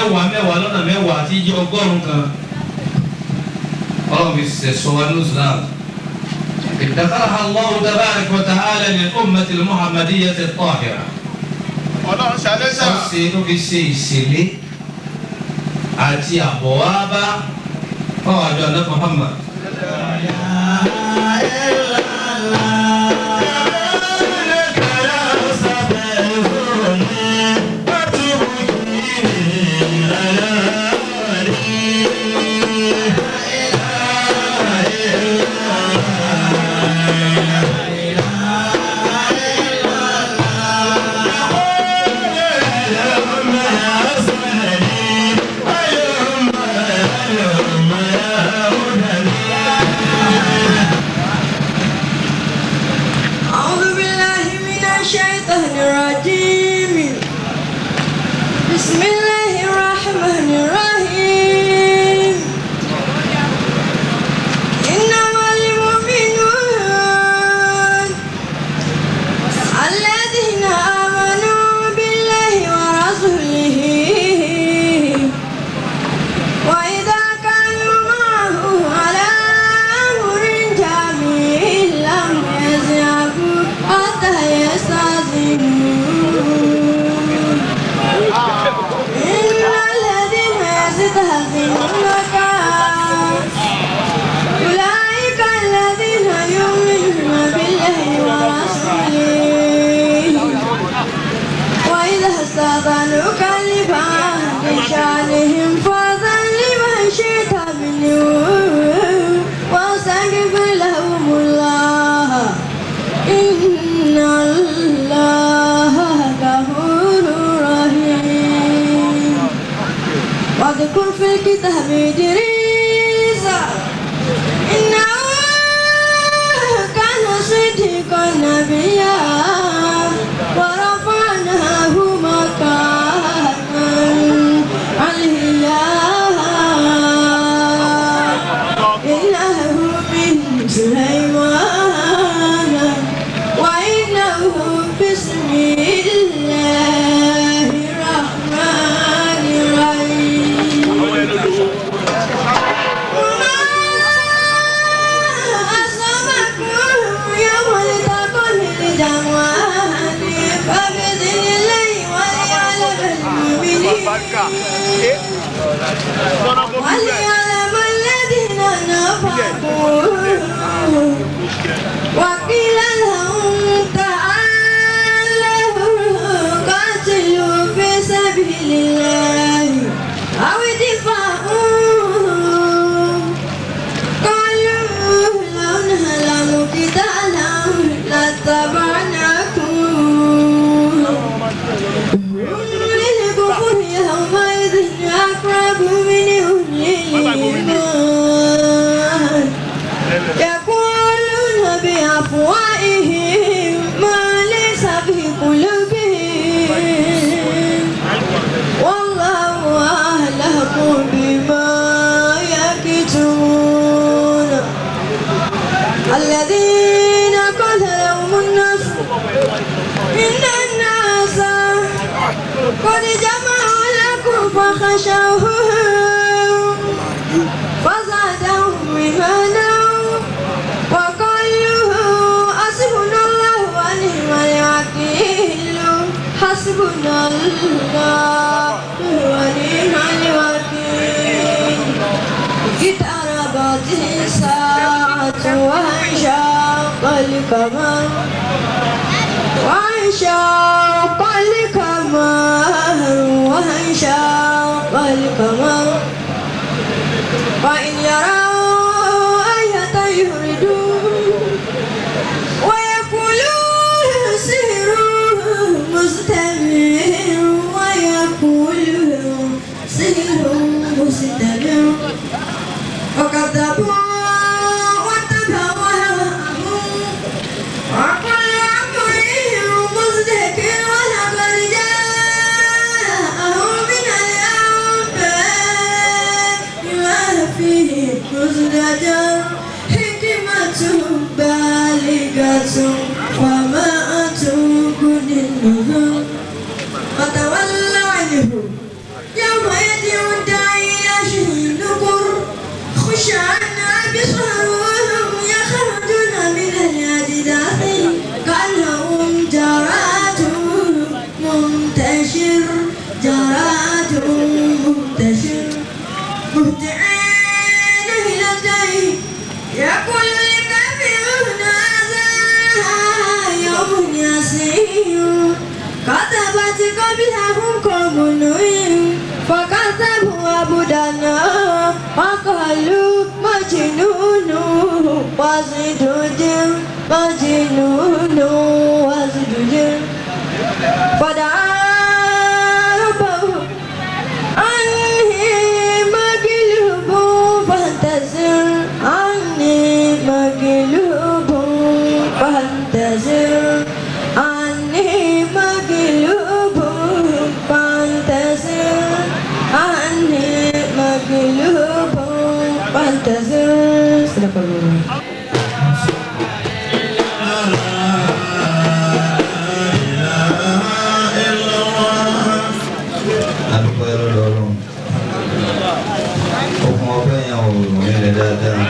mẹ́wàá mẹ́wàá lọ́nà mẹ́wàá àti iye ọgọ́rùn-ún kan ọlọ́run fi sẹ̀sọ wa ní islam ادخرها الله تبارك وتعالى للأمة المحمدية الطاهرة ọlọ́run ṣàlẹ́sà ọ̀sẹ̀ tó fi ṣe ìṣẹ̀lẹ̀ àti àbọ̀wábá fáwọn àjọ àná Muhammad. أعوذ بالله من الشيطان الرجيم بسم الله الرحمن الرحيم إنما المؤمنون الذين آمنوا بالله ورسوله وإذا كانوا معه على أمر جميع لم يذهبوا حتى يستأذنوه إن الذين يستأذنونك أولئك الذين يؤمنون بالله ورسوله وإذا استأذنوك لبعض شأنهم فأذن لمن شئت منهم واستغفر لهم الله إن الله غفور رحيم واذكر في الكتاب إدريس إنه كان صديقا نبيا ورفعناه مكانا عليا إنه من سليمان وإنه بسم الله الرحمن الرحيم barika ẹ tọ́nà kó bí bẹ́ẹ̀ وليعلم الذين نفقوا وقيل لهم تعالوا قاتلوا في سبيل الله أو ادفعوا قالوا لو نعلم قتالا لاتبعناكم للكفر يومئذ أقرب منهم للإيمان يقولون بأفواههم ما ليس في قلوبهم والله أعلم بما يكتمون الذين قال لهم الناس إن الناس قد جمعوا لكم فخشوهم فزادهم إيمانا وقالوا حسبنا الله ونعم الوكيل حسبنا الله ونعم الوكيل اقتربت الساعة وانشق القمر وانشق القمر وانشق القمر وإن يروا آية يهردون ويقولون سحر مستمر ويقولون سحر مستمر وكذبوا واتبعوا هواهم وكل أمر مزدكر ولقد جاءهم من الأنباء ما فيه مزدجر حكمة بالغة وما تغني النذر فتول عنهم يوم يجد تخشعن أبصارهم يخرجون من الأجداث كأنهم جراد منتشر جراد منتشر مهطعين إلى الدين يقول الكافرون هذا يوم يسير كذبت قبلهم قوم نوح فكذبوا عبدنا وقالوا مجنون وازدجر مجنون وازدجر فدعا ربه عني مقلوب فانتظر عني مقلوب فانتظر عني مقلوب فانتظر عني مقلوب فانتظر صدق الله adúpẹ́ lọ́dọ̀ ọlọ́run okùn ọpẹ́ yẹn ò rùn yẹn dáadáa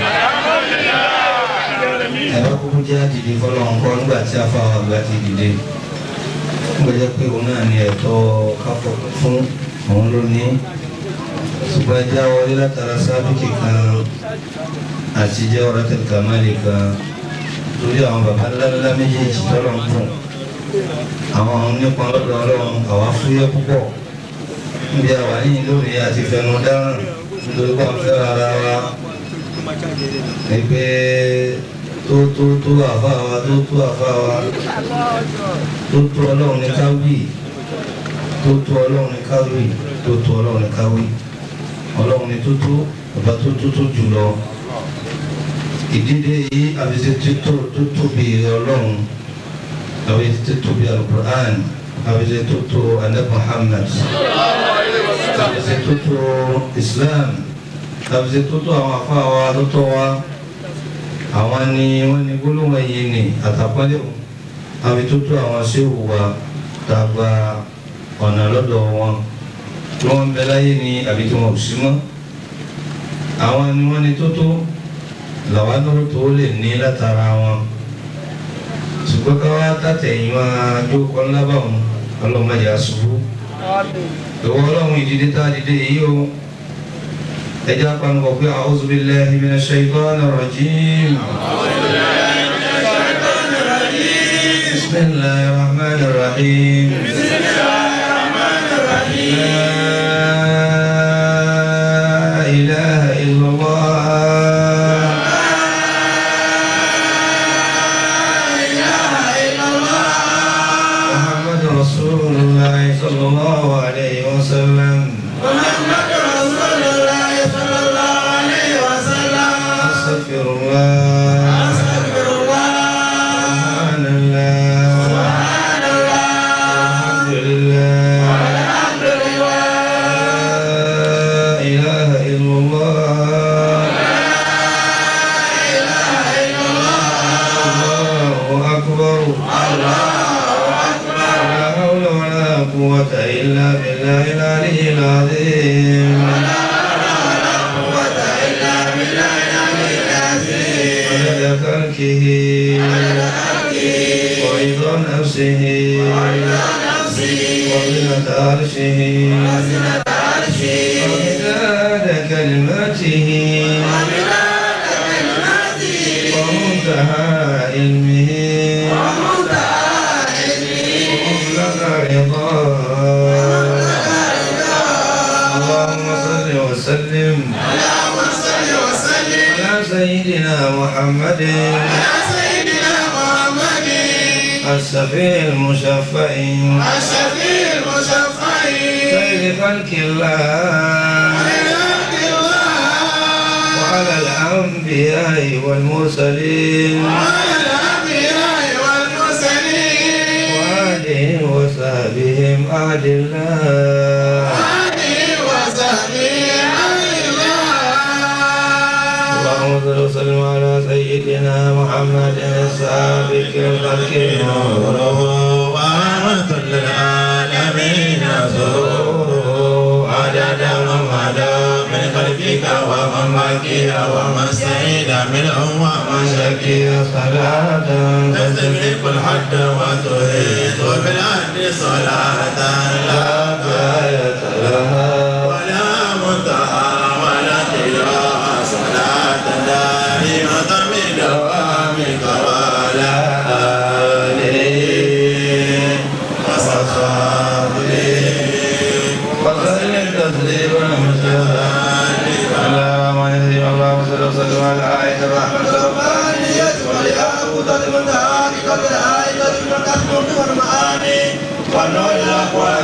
ẹ bá kúkú jẹ́ àdìdì fọlọ́run kọ́ nígbà tí afáwọn àgbà ti dìde nígbà jẹ́ pé òun náà ní ẹ̀tọ́ káfọ́ fún òun ló ní ṣùgbọ́n ẹjẹ́ wọlé látara sábìkì kan àti jẹ́ ọ̀rọ̀ tẹ̀kámálì kan lórí àwọn baba ńláńlá méjèèjì tọ́lọ̀ ń fún àwọn nípa lọ́dọ̀ ọlọ́run àwa fúyẹ́ púpọ̀ níbi àwa yìí lónìí àti fẹnu dáràn nítorí pé wọ́n fẹ́ ara wa ẹgbẹ́ tó tó tó àfa wa tó tó àfa wa tó tó ọlọ́run ní káwí tó tó ọlọ́run ní káwí tó tó ọlọ́run ní káwí ọlọ́run ní tó tó ọba tó tó tó jù lọ ìdílé yìí àbíṣe tó tó tóbi ọlọ́run àbíṣe tó tóbi alukur'an àbíṣe tó tó alẹ́ muhammad àbíṣe tó tó islam àbíṣe tó tó àwọn afá wa tó tó wa àwọn ni wọ́n ní gbólóhùn ẹ̀yìn ni àtàpọ́lẹ̀ o àbí tó tó àwọn ṣéwù wa tàgbà ọ̀nà lọ́dọ̀ wọn tí wọ́n ń bẹ láyé ni àbí tí wọ́n ò sí mọ́ àwọn ni wọ́n ní tó tó làwọn náà tó lè ní látara wọn ṣùgbọ́n ká wá tàtẹ̀yìn máa jókòó ńlá báwọn ọlọ́mọdé àṣubú ìwọ ọlọ́run ìdílé tá a dìde yìí o ẹjẹ́ apanukọ̀ pé a'udhu billahi minash shaitanir rajim. bismillahir rahmanir rahim. la ilaha illallah. محمد رسول الله صلى الله عليه وسلم أستغفر الله سبحان الله الحمد لله لا إله إلا الله الله أكبر لا حول ولا قوة إلا بالله العلي العظيم عدد خلقه ورضا نفسه وزنة عرشه ومداد كلماته ومنتهى علمه ومبلغ رضاه اللهم صل وسلم على سيدنا محمد الشفيع المشفع خير خلق الله وعلى الأنبياء والمرسلين وآلهم وصحبهم أهل الله اللهم صل وسلم على سيدنا محمد السابق الخلق نوره ورحمة للعالمين عدد من مدى من خلقك ومن باقيا ومن سعيد منهم ومن شكي صلاة تستملك الحد وتهيد بالعد صلاة لا غاية لها ولا منتهى ولا تجاه صلاة دائمة من دوامك ولا آله وصحبه وسلم تسليما مجدا على من يهدي الله صلى الله عليه وسلم على آية الرحمة والنور الأقوال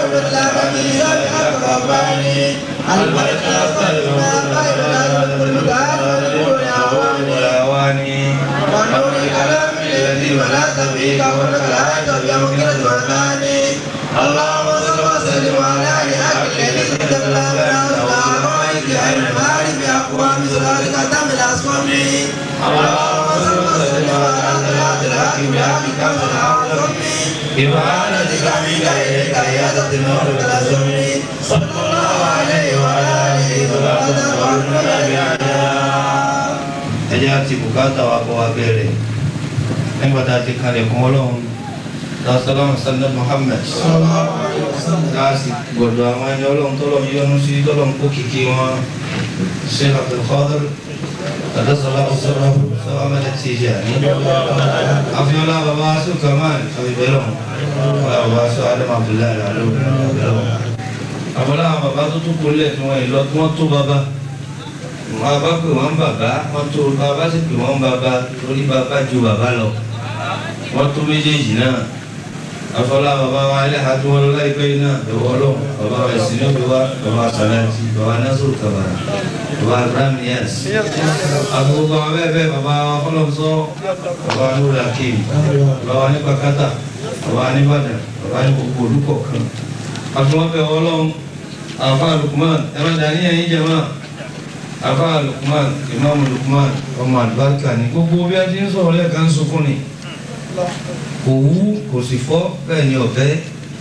والأواني ونور الكلام الذي ولا تبيك ولك الآية بيوم المكان اللهم صل وسلم على لأهل الذي تبلى من الأعمال بعين المال بأقوام سرارك تم الأسقم اللهم صل وسلم على صلاة الحق بحق كم الأعظم إبانتك منك إليك عيادة النور التلازم صلى الله عليه وعلى آله وصحبه وسلم ẹjẹ́ àti bùkátà wa bọ̀ wá bẹ̀rẹ̀ nígbà tá a ti kalẹ̀ kún ọlọ́run lọ́sọ̀lọ́run sọ́dọ̀ Muhammad láàsì gbọ̀dọ̀ àwọn ẹni ọlọ́run tọ́lọ́run yọ́nú sí tọ́lọ́run kó kìkì wọn Sheikh Abdul Qadir tàdásọ́lá ọ̀sọ́rọ̀ sọ́wọ́ mẹ́lẹ̀ tí ìjà ní àfihàn bàbá aṣọ kamal àbíbẹ̀rẹ̀ bàbá aṣọ Adam Abdullahi alo àbọ̀lá àwọn bàbá tó tún kólẹ̀ tí wọ́n ìlọ tí wọ́n tó bàbá wọn bá pè wọn bàbá wọn tó bàbá sì pè wọn bàbá torí bàbá ju bàbá lọ wọn tó méjèèjì náà afọlá bàbá wa ẹlẹ́hà tó wọn lọ láìpẹ́ yìí náà ẹ̀wọ́ ọlọ́run bàbá wa ẹ̀sìn ní òbí wa bàbá sàlẹ́tì bàbá násòrò kàbàrà bàbá abraham yẹs àgbègbè àwọn bẹ́ẹ̀ bẹ́ẹ̀ bàbá wa fọlọ́nsọ bàbá wa nura akéwì bàbá wa ní pàkátà bàbá wa ní bàdàn bàbá wa ní gbogbo olùkọ̀ kan àfihàn bẹ́ẹ̀ ọlọ́run àfa Lukman ẹ̀rọ dàníyàn yín jẹ́ máa afa lukman imam lukman ọmọ alibarika ni gbogbo bí a ti ń sọ̀rọ̀ lẹ́ẹ̀kan sunkún ni kò wú kò sì fọ́ bẹ́ẹ̀ ni ọ̀fẹ́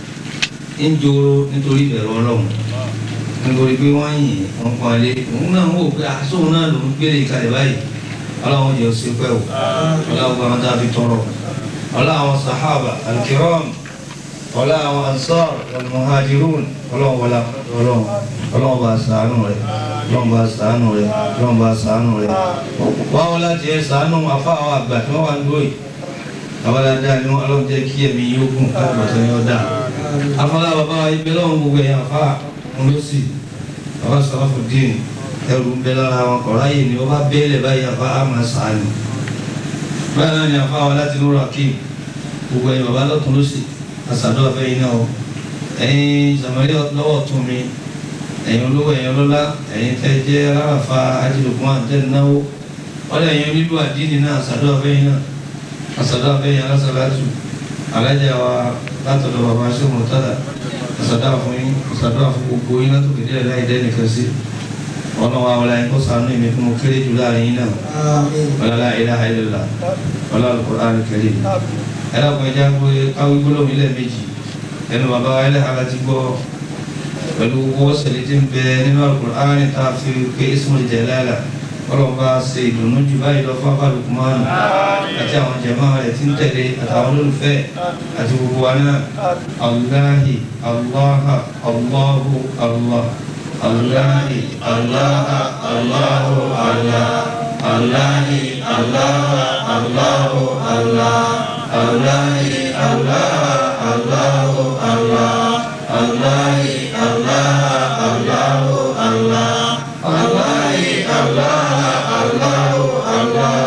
ń joro nítorí ìbẹ̀rù ọlọ́run nítorí pé wọ́n yìn wọ́n pọ́n lé òun náà ń wò pé àsóhun náà lòún gbélé ìkàlẹ̀ báyìí ọlọ́run jẹ́ òsì pẹ́ o ọlọ́run gba àwọn dábì tọrọ ọlọ́run sahaba alkiram ọlọ́run ansar almuhajirun ọlọ́run wọlá ọlọ́run ọlọ́run bá ṣàánú rẹ̀ ọlọ́run bá ṣàánú rẹ̀ ọlọ́run bá ṣàánú rẹ̀ wá wọn láti ẹ ṣàánú afáwọn àgbà tí wọ́n wà ń dóyè àwọn dáadáa ni wọn ọlọ́run jẹ́ kí ẹ̀mí yóò gùn káàkiri ọ̀sẹ̀ yóò dà afọlá bàbá wa ibẹ̀ lọ́wọ́ gbogbo ẹ̀yà afá ńlọ́sì bàbá sọ́fù dín ẹrù ń bẹ lára wọn kọ̀ọ̀rọ̀ ayé ni wọ́n bá bẹ́ẹ̀lẹ̀ báyìí afá àmà ṣàánú báyìí náà ni afá wa láti lóra kí gbogbo ẹ̀yìn bàbá lọ́tún lọ́sì àṣàdọ́ afẹ́ yìí náà ẹ̀yin sàmọ́lẹ́ lọ́wọ́ tún mi ẹ̀yin olówó ẹ̀yin ọlọ́lá ẹ̀yin tẹ́ jẹ́ alárafa ajílùkún àtẹnáwó wọ́n lè ẹ̀yin onílù àdínì náà àṣàdọ́ afẹ́ yìí náà àṣàdọ́ afẹ́ yìí alásàlátù alájà wa látọ̀dọ̀ bàbá ṣé mo tàdà àṣàdọ́ àfún yín àṣàdọ́ àfún gbogbo yín látòkè díẹ̀ láì dẹ́nìkan sí ọ̀nà wa wọlé ẹ̀kọ́ sànú ìmí fún mo kéré jù láàrin yín náà wọlé la ilaha illallah wọlé al-Qur'an al-Karim ẹlẹ́kùn ẹja gbé káwé gbólóhùn ilẹ̀ méjì ẹnu bàbá wa ẹlẹ́hà láti gbọ́ pẹ̀lú owó sẹ̀lẹ̀ tí ń bẹ nínú Al-Qur'ani tá a fi pé Ismul Jalala ọlọ́run bá ṣe ìdùnnú jù báyìí lọ fún abáàlù kumanu àti àwọn jẹ̀mọ́ rẹ̀ tí ń tẹ̀lé àtàwọn olólùfẹ́ àti gbogbo wa náà Allahi Allaha Allahu Allah Allahi Allaha Allahu Allah Allahi Allaha Allahu Allah Allahi Allaha Allahu Allah Allahi Allaha Allahu Allah Allahi Allaha Allahu Allah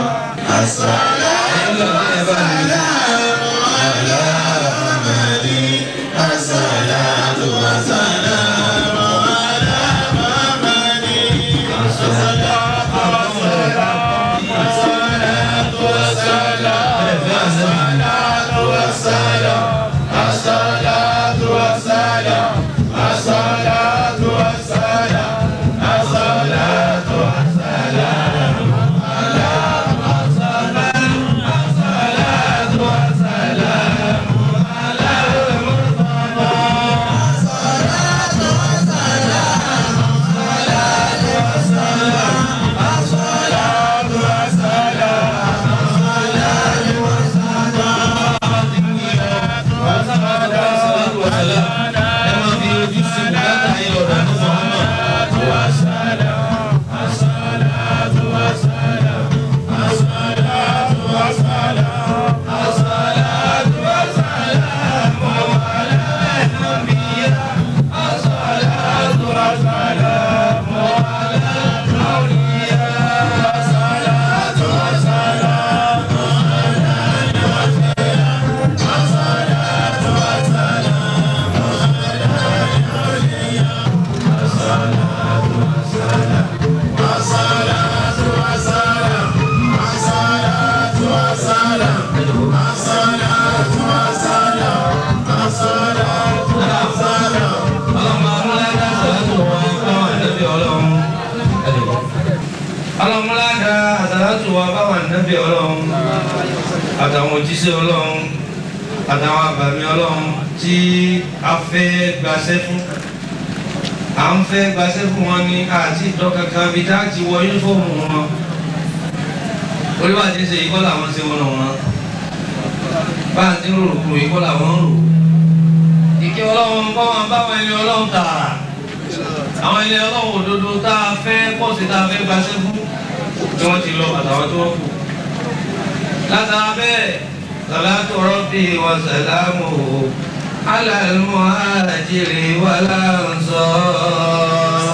àtàwọn òjíṣẹ́ ọlọ́run àtàwọn àbàmì ọlọ́run tí a fẹ́ gbaṣẹ́ fún à ń fẹ́ gbaṣẹ́ fún wọn ní àti ìtọ́ kankan bíi tá a ti wọ yúnífọ́ọ̀mù wọn oríwájú ṣe ikọ́ làwọn ṣe wọn wọn bá a ti ń rò kúrò ikọ́ làwọn ń rò ìkẹ́ ọlọ́run kọ́ wọn báwọn ẹni ọlọ́run tààrà àwọn ẹni ọlọ́run òdodo tá a fẹ́ pọ̀ sí tá a fẹ́ gbaṣẹ́ fún tí wọ́n ti lọ àtàwọn tó wọ́n kù látara bẹ́ẹ̀ salatu rabbi wa salamuhu ala al-muhajiri wal ansar.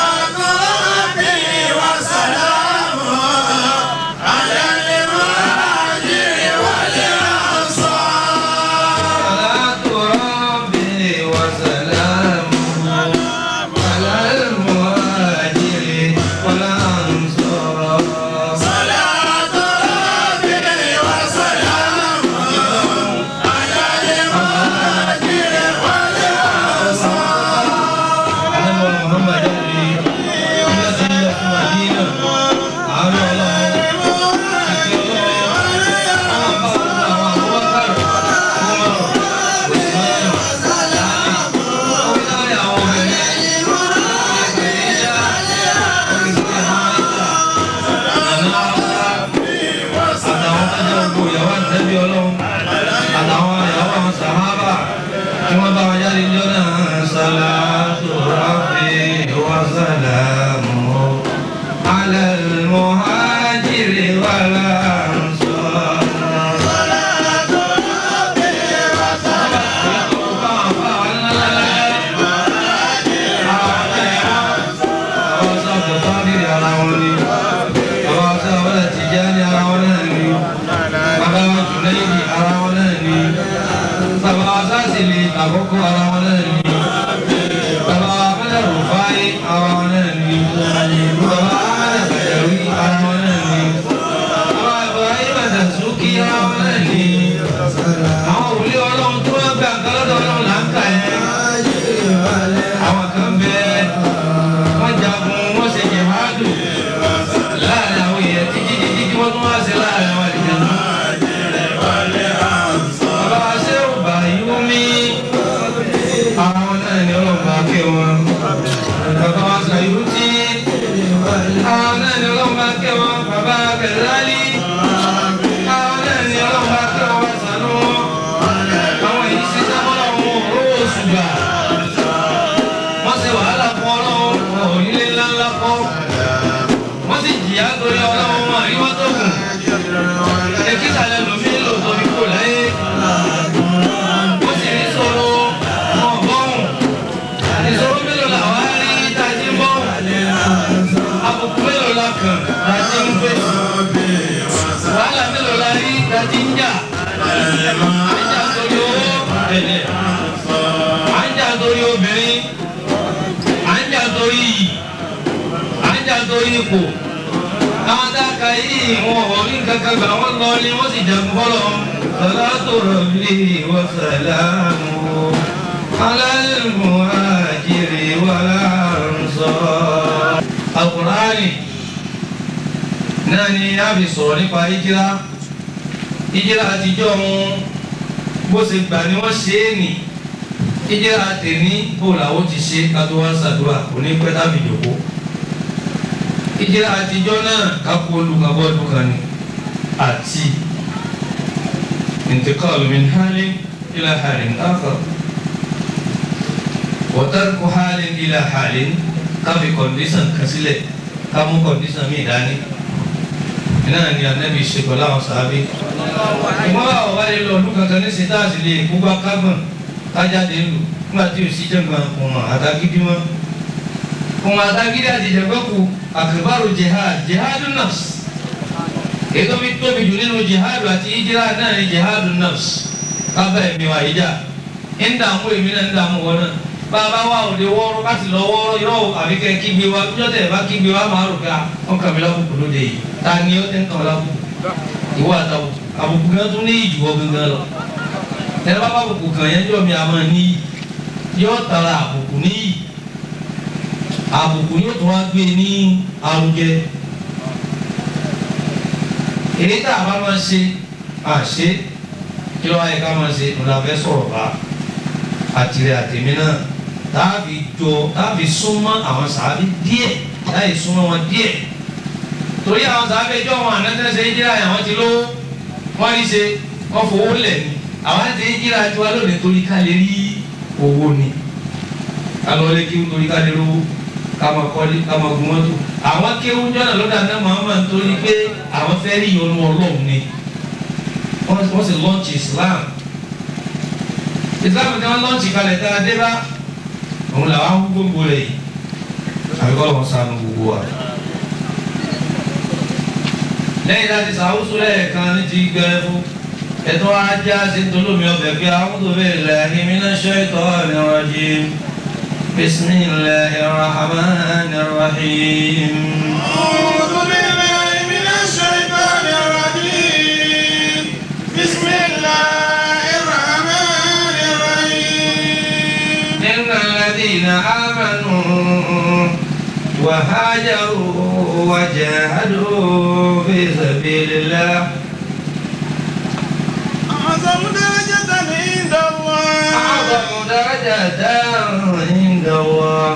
salatu rabbi wa salamuhu ala al-muhajiri wal ansar. Ànábì Muhammad jáde nígbà tí ń lọ fún Madina àárọ̀ ọlọ́run ìfi ọlọ́run àwọn bá gbogbo àwọn Abubakar Umar Usman Ali orí láyé àwọn obìnrin Khadija orí sí Aisha Nana Hafsa àtàwọn tájà gbogbo ìyàwó àtẹ́bí ọlọ́run àtàwọn ìyàwó àwọn sàhábà tí wọ́n bá wọn jáde níjọ́ náà salatu rabbi wa salamu ala al-muhajiri wal ansar. Àwọn sábà fábìrì ara wọn ni, àwọn sábà Tìjání ara wọn náà ni, bàbá wa Jùnáìdì ara wọn náà ni bàbá sásìlì àkọ́kọ́ ara wọn náà ni bàbá amẹ́lẹ̀ rufai ara wọn náà ni bàbá amẹ́lẹ̀ bẹ̀rẹ̀ ara wọn náà ni bàbá ibrahim adasuki ara wọn náà ni àwọn òwúlé ọlọ́run tó wọ́n gbà kálọ́dọ̀ ọlọ́run là ń kà yẹn àwọn kan bẹ wọ́n jagun wọ́n ṣe jihadu láàrin àwọn èèyàn títí títí tí wọ́n tún wá sí láàrin àwọn àlejò náà. Bàbá Ṣéhù Bàyúmí, àwọn náà ni ọlọ́mọ akẹ́ wọn. Bàbá wa Sàyútì, àwọn náà ni ọlọ́mọ akẹ́ wọn. Bàbá Kẹ̀lálí, àwọn náà ni ọlọ́mọ akẹ́ wọn sànú wọn. Àwọn èyí ṣe sábọ́lá wọn òró oṣù gbà. Wọ́n ṣe wàhálà fún ọlọ́run, wọn ò nílé ńláńlá kọ́. Wọ́n sì jìyà torí ọlọ́run wọn àríwá tó kù. Èkìtà lẹ́nu mi lò torí kò láyé ó sì ní sọ̀rọ̀ ọ̀gbọ́n ìṣòro mélòó la wá rí tají ń bọ́ àbùkù mélòó la kàn tají ń gbé wàhálà mélòó la rí tají ń jà àjà torí owó ẹ̀lẹ̀ àjà torí obìnrin àjà torí iyì àjà torí ipò àwọn dáka yìí wọn ò rí kankan gbà wọn lọ ni wọn sì jagun fọlọ salatu rabbi wa salamu ala al-muhajiri wal ansar. Al-Qur'ani náà ni a fi sọ̀rọ̀ nípa ìjìlá ìjìlá àtijọ́ wọn bó ṣe gbà ni wọ́n ṣe é nì ìjìlá tèmi bó làwọn ti ṣe kátó wá ṣàdúrà onípẹ́ tàbí ìjòkó ìjìlá àtijọ́ náà kápò olùkàbọ́ọ̀lù kan ni àti intiqal min halin ila halin akhar wa tarku halin ila halin káfi kọ̀ndíṣàn kan sílẹ̀ kámú kọ̀ndíṣàn míì dání náà ni anabi ṣe pẹ̀lú àwọn sàábé ìmọ̀ àwọn wáyé lọ ọdún kankan ní sètáàsì lè gbogbo akágbọ̀n kájáde lù nígbà tí ò sí jẹ́gbọ̀n kùmọ̀ àtàgídí mọ́ kùmọ̀ àtàgídí àti ìjẹ̀gbẹ́kù àkàbàrò jihad jihadun nafs ètò mi tóbi jù nínú jihad àti ìjìlá náà ni jihadun nafs kábà ẹ̀mí wa ìjà ń dààmú èmi náà ń dààmú wọn náà bàbá wa òde wọ́ọ́rọ́ láti lọ wọ́ọ́rọ́ yọ àbíkẹ́ kígbe wa níjọ́ tẹ̀ bá kígbe wa máa rò ká wọn kà mí lábùkù lóde yìí ta ni ó tẹ́ ń kàn lábùkù ìwọ àtàwọn àbùkù gan tún ní ìjùwọ́ gangan lọ tẹ́lẹ̀ bá bá àbùkù kàn yẹn jọ mi àmọ́ ní yọ tara àbùkù níyì àbùkù yóò tún wá gbé ní arugẹ èyí tá a bá máa ṣe àṣe kí ló wáyé ká máa ṣe ńlá fẹ́ sọ̀rọ̀ bá àtìrẹ àtẹ̀mí náà táàbì jọ táàbì súnmọ́ àwọn sàábì díẹ̀ láì súnmọ́ wọn díẹ̀ torí àwọn sàábì ẹjọ́ wọn ànátẹ́sẹ̀ ìjìlá àwọn ti lówó wọ́n rí ṣe wọ́n fowó lẹ̀ ni àwọn àti ìjìlá tiwa lónìí torí ká lè rí owó ni ká lọ lé kí n torí ká lè rówó ká máa kọ́lé ká máa gun mọ́tò àwọn kéwú jọ́nà lọ́dà náà Muhammad torí pé àwọn fẹ́ rí ìyọnu Ọlọ́run ni wọ́n wọ́n sì lọ́ọ̀chì Islam Islam tí wọ́n lọ́ọ̀chì kalẹ̀ tá a dé bá òun làwọn gbogbo rẹ̀ yìí àbíkọ́ lọ́wọ́ sànù gbogbo wa lẹ́yìn láti sàwùsù lẹ́ẹ̀kan ní ti gbẹrẹ fún ẹ̀tọ́ ajá sí tolómi ọbẹ̀ pé a'udhu billahi minash shaitanir rajim bismillahir rahmanir rahim. أعوذ بالله من الشيطان الرجيم بسم الله الرحمن الرحيم إن الذين آمنوا وهاجروا وجاهدوا في سبيل الله أعظم درجة عند الله أعظم درجة عند الله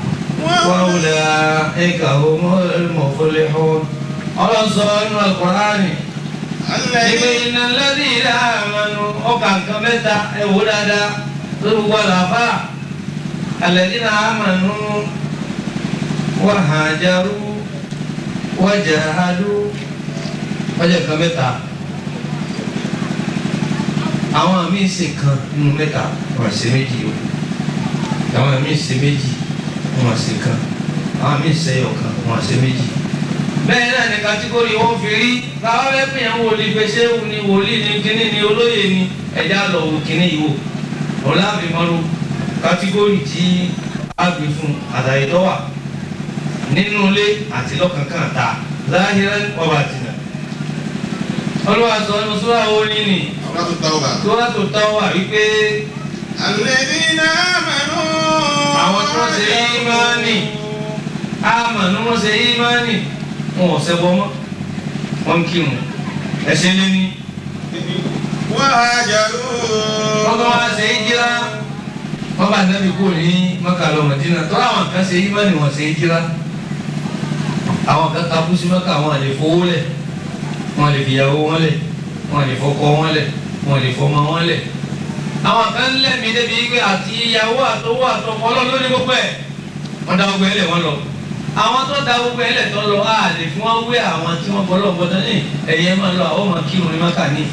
وأولئك هم المفلحون الله سبحانه القرآن الذي إن الذين آمنوا وكان كمتا يهودا ولا فا الذين آمنوا وهاجروا وجاهدوا ọjọ́ kan mẹ́ta àwọn míín ṣe kan nínú mẹ́ta wọ́n ṣe méjì o àwọn míín ṣe méjì wọ́n ṣe kan àwọn míín ṣe ọ̀kan wọ́n ṣe méjì bẹ́ẹ̀ náà ní kátígórì wọn fi rí báwa bẹ́ẹ̀ pè yàn wòlíì pé ṣé òun ni wòlíì ni kíní ni olóyè ni ẹ̀já lọ wò kíní yìí wò òun láàbì mọ́rú kátígórì tí a gbé fún àtàyè tó wà nínú ilé àti lọ́kànkàn ta záhírán ọba àtìnà olúwa sọ ọ́nù sọ́wọ́ orin ni سورة التوبة sọ́wọ́ tó tán wà wípé الذين آمنوا àwọn tó ṣe ímánì àmànú wọn ṣe ímánì wọn ò ṣẹbọ mọ́ wọn ń kírun ẹ̀ṣẹ̀ lé ní. وهاجروا wọ́n tó wá ṣe ìjírá wọ́n bá nẹ́bí kú ní Mẹ́kà lọ Mẹ́dínà tó àwọn kan ṣe ìmánì wọ́n ṣe ìjírá àwọn kan takú sí Mẹ́kà wọn lè fowó lẹ̀ wọn lè fìyàwó wọn lẹ̀ wọn lè fọkọ wọn lẹ̀ wọn lè fọmọ wọn lẹ̀ àwọn kan lẹ́mí débi pé àti ìyàwó àtọwọ́ àtọkọ ọlọ́run ní gbogbo ẹ̀ wọ́n dá gbogbo ẹ̀ lẹ̀ wọ́n lọ àwọn tó da gbogbo ẹ̀ lẹ̀ tó lọ á lè fún wọn wé àwọn tí wọ́n bọ́ lọ́wọ́ bọ́tán ní ẹ̀yẹ máa lọ àwọn máa kírun ní Mẹ́kà ní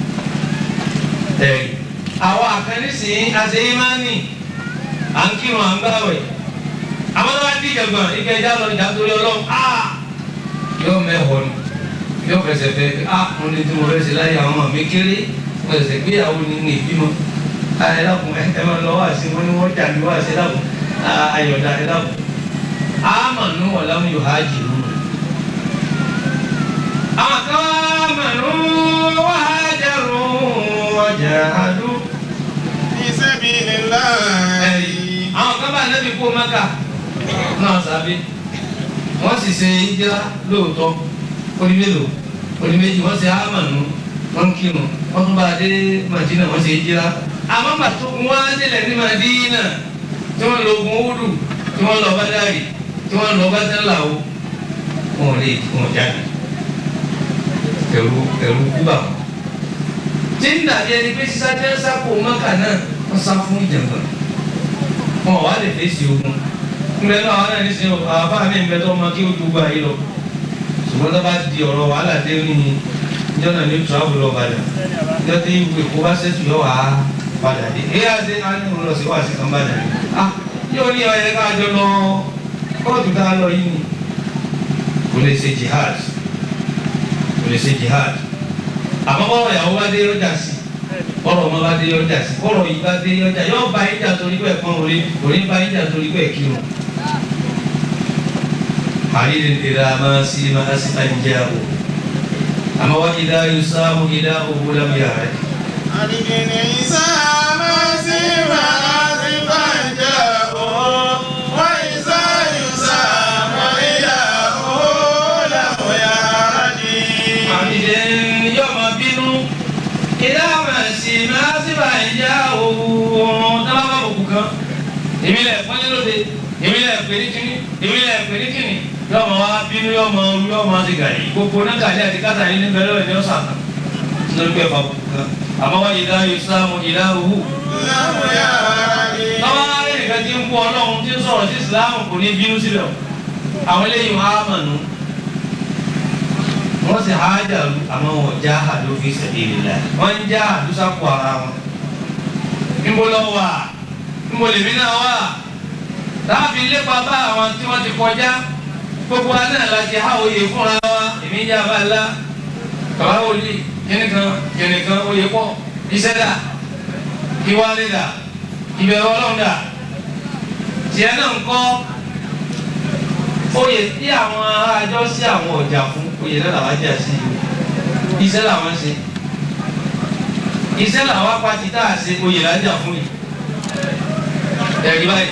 ẹ̀rí àwọn àkànnísìn àti ìmánì à ń kírun à ń gbàwẹ̀ àwọn tó bá dí ìjàgbọ̀n ike ẹja lọ ìjà torí ọlọ́run á yóò mẹ́wọ̀ ni yóò fẹsẹ̀ fẹ́ á mo ní tí mo fẹ́ ṣe láyé àwọn ọmọ mi kéré mo ṣẹ̀ṣẹ̀ gbéyàwó ní ní ìbímọ ẹ dákun ẹ ẹ máa lọ wá sí wọn ni wọ́n jà mí wá sí ẹ dákun ayọ̀dá ẹ dákun àmànú wàlámù yóò hájì lù àwọn kan àmànú wàhájàrú wàjàhádú في سبيل الله àwọn kan bá nẹ́bí kó mẹ́kà náà sábẹ́ wọ́n sì ṣe ìjìlá lóòótọ́ onímélòó oníméjì wọ́n ṣe ámànú wọ́n ń kírun wọ́n tún bá dé Màdínà wọ́n ṣe ìjìlá àmọ́ bàtú wọ́n á délẹ̀ ní Màdínà tí wọ́n lọ ogun Údù tí wọ́n lọ Bádàrí tí wọ́n lọ Bátẹ́láwó wọn ò lè wọn jáde ẹ̀rù ẹ̀rù kúbà wọn. tí ń dàbí ẹni pé sísá jẹ́ sápò mọ́kà náà wọ́n sá fún ìjàngbọ̀n wọn wà lè fèsì ogun ńbẹ náà àwọn náà ní sin àbá mi ńbẹ tó ọmọ kí ó dùgbà yìí lọ ṣùgbọ́n tó bá di ọ̀rọ̀ wàhálà dé ní jọ́nà ní travel lọ padà jọ́ tí ìwé kó bá ṣètò yọ wá padà dé èyí àti àní òun lọ sí wàásì kan padà dé ah yóò ní ọyẹ ká jọ lọ kóòtù tá a lọ yìí ni kò lè ṣe jihad kò lè ṣe jihad àmọ́ bọ́ọ̀rọ̀ ìyàwó bá dé ọjà sí bọ́ọ̀rọ̀ ọmọ bá dé ọjà sí bọ́ọ̀rọ̀ yìí bá dé ọjà yóò bá ìjà torí pé ẹ̀pọ́n òní òní bá ìjà torí pé ẹ̀kírun. àrídì ìlà máa sí máa sí àìjẹ́ àbò àmọ́ wá ìdá yóò sáàmù ìdá òwú lábíyà rẹ̀. أرجن عيسى مسيح أسفنجه وإذا يسام إله له يهدي àrídì yóò máa bínú èmi lẹ̀ pọ́nlé lóde èmi lẹ̀ pè ní kíní èmi lẹ̀ pè ní kíní yọ ọmọ wa bínú yọ ọmọ orí yọ ọmọ ti gàdí gbogbo náà gàdí àti kátà yìí ní bẹ̀rẹ̀ lọ́wọ́ ní ọ̀sán kan lórí pé ẹ̀fọ́ kan àmọ́ wọ́n yìí dá ìsìlámù ìlà òwú. tọ́wọ́ rẹ̀ nìkan ti ń kú ọlọ́run tí ń sọ̀rọ̀ sí ìsìlámù kò ní bínú síbẹ̀ o àwọn eléyìí wọn á mọ̀ nù wọ́n sì hájà lu àmọ́ wọn já àdó fi sabilillah wọ́n ń já àdó sápò ara wọn. níbo lọ wà níbo lèmi náà wà láàbí lépa bá àwọn tí wọ́n ti kọjá gbogbo wa náà la ti há oyè fúnra wa èmi ń jà bá la bàbá wòlíì kẹ́nìkan kẹ́nìkan oyè pọ̀ iṣẹ́ dà ìwálé dà ìbẹ̀rù ọlọ́run dà tiẹ̀ náà ń kọ́ oyè tí àwọn àjọ sí àwọn ọjà fún oyè náà làwọn jà sí iṣẹ́ làwọn ṣe iṣẹ́ làwọn apáti tá a ṣe oyè lájà fún yìí ẹ̀rí báyìí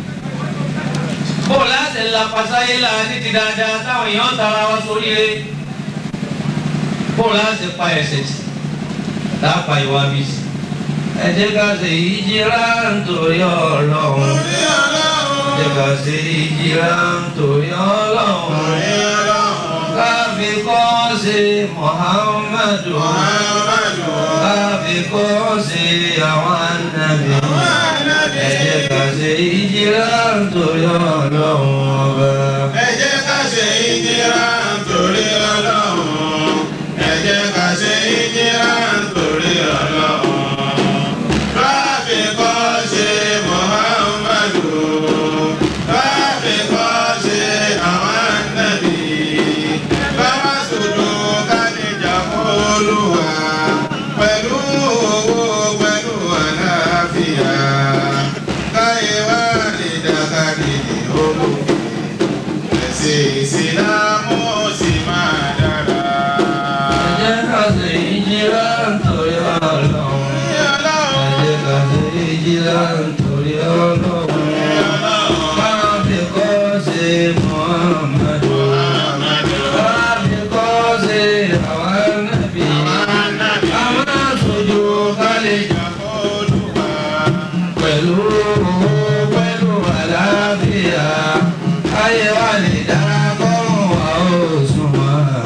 bóòlù láti la pasáyé la ní ti dáadáa táwọn èèyàn tara wa sórí rẹ̀ bóòlù láti pa ẹ̀ṣẹ̀ tì láàpá ìwà bí sí ẹ jẹ́ ká ṣe ìjìrá nítorí Ọlọ́run ẹ jẹ́ ká ṣe ìjìrá nítorí Ọlọ́run káfí kọ́ ṣe Muhammadu káfí kọ́ ṣe àwọn ànábì ẹ jẹ́ ká ṣe ìjìrá nítorí Ọlọ́run ọba. ẹ jẹ́ ká ṣe ìjìrá nítorí Ọlọ́run ẹ jẹ́ ká ṣe ìjìrá nítorí Ọlọ́run. Káfí kọ́ ṣe Muhammadu káfí kọ́ ṣe àwọn ànábì báwa sòdò kánìjà fọlùwà pẹ̀lú owó pẹ̀lú àlàáfíà káyé wá lè dàkàdì ní olókè ẹ̀sìn ìsìlámù sì máa dára. ẹ jẹ́ ká ṣe ìjìrá nítorí Ọlọ́run. Ẹ jẹ́ ká ṣe ìjìrá nítorí Ọlọ́run. Máa fi kọ́ ṣe Muhammadu. Máa fi kọ́ ṣe àwọn ànábì. Àwọn aṣojú kálí pẹ̀lú owó pẹ̀lú àlàáfíà. Ayé wa lè dára kọ́rùn wa ó sunwọ̀n.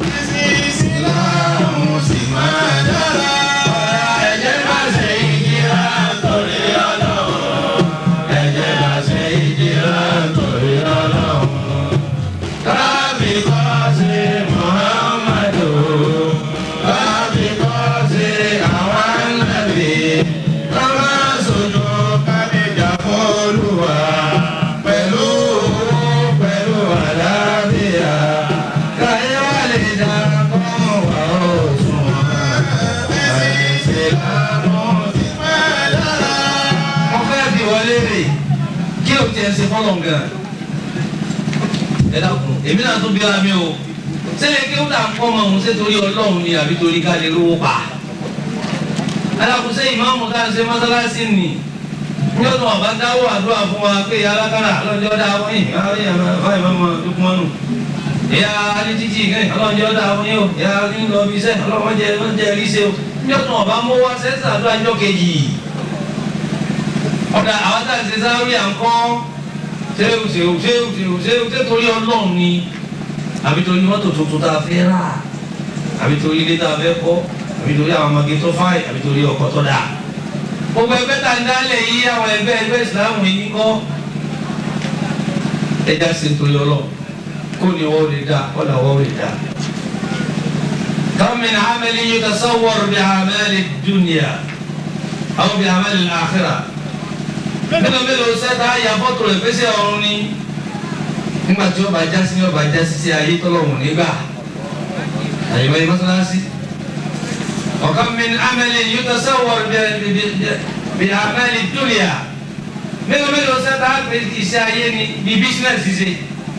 Ìsìlámù sì máa dára. Ẹ jẹ́ ká ṣe ìjìrá nítorí Ọlọ́run. Ẹ jẹ́ ká ṣe ìjìrá nítorí Ọlọ́run. Kábí kọ́ sí Muhammadu. Kábí kọ́ sí àwọn ànábì. Ká má sojú kálíjà fọ́lùwà. Pẹ̀lú owó pẹ̀lú àlàáfíà. Káyé wá lè dá kọ́mọ wá ó sunwọ̀n. Ìsìlámù ti máa dára. Mo fẹ́ bí wọlé rè kí o tiẹ̀ ṣe fọ́lọ̀ gan ẹ dákun èmi náà tún bí ara mi o sẹ́lẹ̀ kí ó dà ń kọ́ ọmọ òun ṣé torí ọlọ́run ni àbí torí ká lè rówó pa alákùn sẹ́yìn ìmáàmù tá à ń ṣe mọ́sálásí nì ní ọdún ọba dáwọ́ àdúrà fún wa pé ìyá alákàrà ọlọ́njọ́ dá wọ́n yìí báyìí báyìí máa mọ dúkú mọ́nù ìyá alítìtì kẹ́yìn ọlọ́njọ́ dá wọ́n yìí o ìyá nílò bí sẹ́ ọlọ́wọ́njẹ ọlọ́njẹ rí ṣe o ní ọdún ọba mọ́ wá sẹ́sà àdúrà ńjọ́ kejì ọ̀dà àwọn tá à ń ṣe sáré à ń kọ́ ṣéwù ṣéwù ṣéwù ṣéwù ṣéwù ṣé torí ọlọ́run ni àbí torí mọ́tò tuntun tá a fẹ́ rà àbí torí ilé tá a fẹ́ kọ́ àbí torí àwọn ọmọge tó fáì àbí torí ọkọ tó dáa. gbogbo ẹgbẹ́ tá a ń dálẹ̀ yí àwọn ẹgbẹ́ ẹgbẹ́ ìsìláàmù yìí kọ́ ẹja ṣe torí ọlọ́run kó ni wọ́n lè dá kó ni wọ́n lè dá. كم من عمل يتصور بأعمال الدنيا أو بأعمال الآخرة mélòó mélòó sẹ́ta ya fọ́tò rẹ̀ fẹsẹ̀ ọ̀run ni nígbà tí ó bá já sí ó bá já sí sí ayé tọ́lọ́hùn nígbà àyè báyìí mọ́sálásí. ọ̀kan min amẹ́lẹ̀ yóò tọ́ sẹ́wọ̀n bí amẹ́lẹ̀ dúnìyà mélòó mélòó sẹ́ta pé iṣẹ́ ayé ni bí bísínẹ́sì ṣe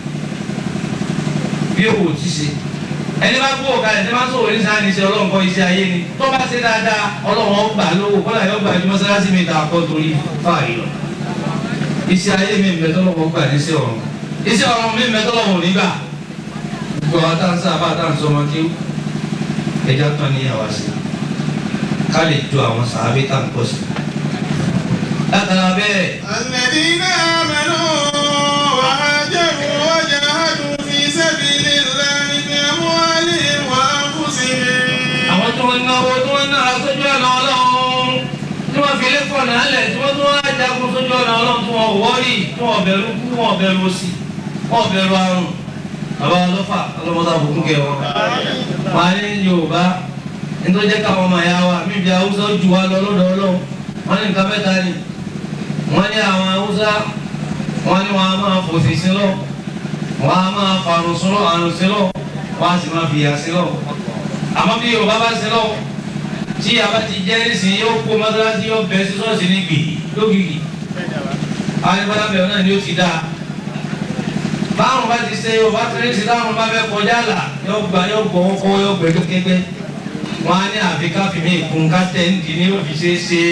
bí òwò ti ṣe ẹni bá gbó ọ̀ka ẹni bá sọ̀rọ̀ ní sáà ní iṣẹ́ ọlọ́run kọ́ iṣẹ́ ayé ni tó bá ṣe dáadáa ọlọ́run ó gbà lówó kọ́lá yóò gbà ju mọ́sálásí mi ta kọ́ torí fáàrí lọ. iṣẹ́ ayé mi ń bẹ tọ́lọ́wọ́ gbà ní iṣẹ́ ọ̀run iṣẹ́ ọ̀run mi ń bẹ tọ́lọ́wọ́ nígbà. gbogbo àwọn táwọn sábà táwọn sọmọ kí ẹja tán ní àwa sí ká lè ju àwọn sàábí tá à ń pọ̀ sí. látara bẹ́ẹ̀ الذين آمنوا وهاجروا وجاهدوا في سبيل الله بأموالهم وأنفسهم àwọn tí wọ́n náwó tí wọ́n náà sójú ọ̀nà ọlọ́run tí wọ́n fi lé fọ̀nà alẹ̀ tí wọ́n tún wá jagun sójú ọ̀nà ọlọ́run tí wọ́n wọ́ọ̀rì tí wọ́n bẹ̀rù kú wọ́n bẹ̀rù òṣì wọ́n bẹ̀rù àrùn bàbá ọlọ́fà ọlọ́mọdé àbùkún kẹ wọn. wọ́n á ní yorùbá nítorí jẹ́ káwọn ọmọ ẹ̀yà wa mí bí haúsá jù wá lọ lọ́dọ̀ ọlọ́run wọ́n ní nǹkan mẹ́ta ni wọ́n ní àwọn haúsá wọ́n ní wọ́n á máa fòsì sí lọ wọ́n á máa fàrùn sí lọ àrùn sí lọ wọ́n á sì máa fìyà sí lọ àmọ́ bí yorùbá bá ṣe lọ tí a bá ti jẹ́ nísìnyí yóò kó mọ́sálásí yóò bẹ̀ sí ṣọ́ọ̀ṣì ní gbì lógìkì ayébáyá bẹ̀rẹ̀ náà ni ó ti dáa báwọn bá ti ṣe yorùbá tẹ̀lé ti táwọn bá fẹ́ kọjá là yóò gba yóò gbọ́ kọ́ yóò gbẹ kékeré wọn á ní àfi káfí mi kún ká tẹ̀ ń di ní òfin ṣe é ṣe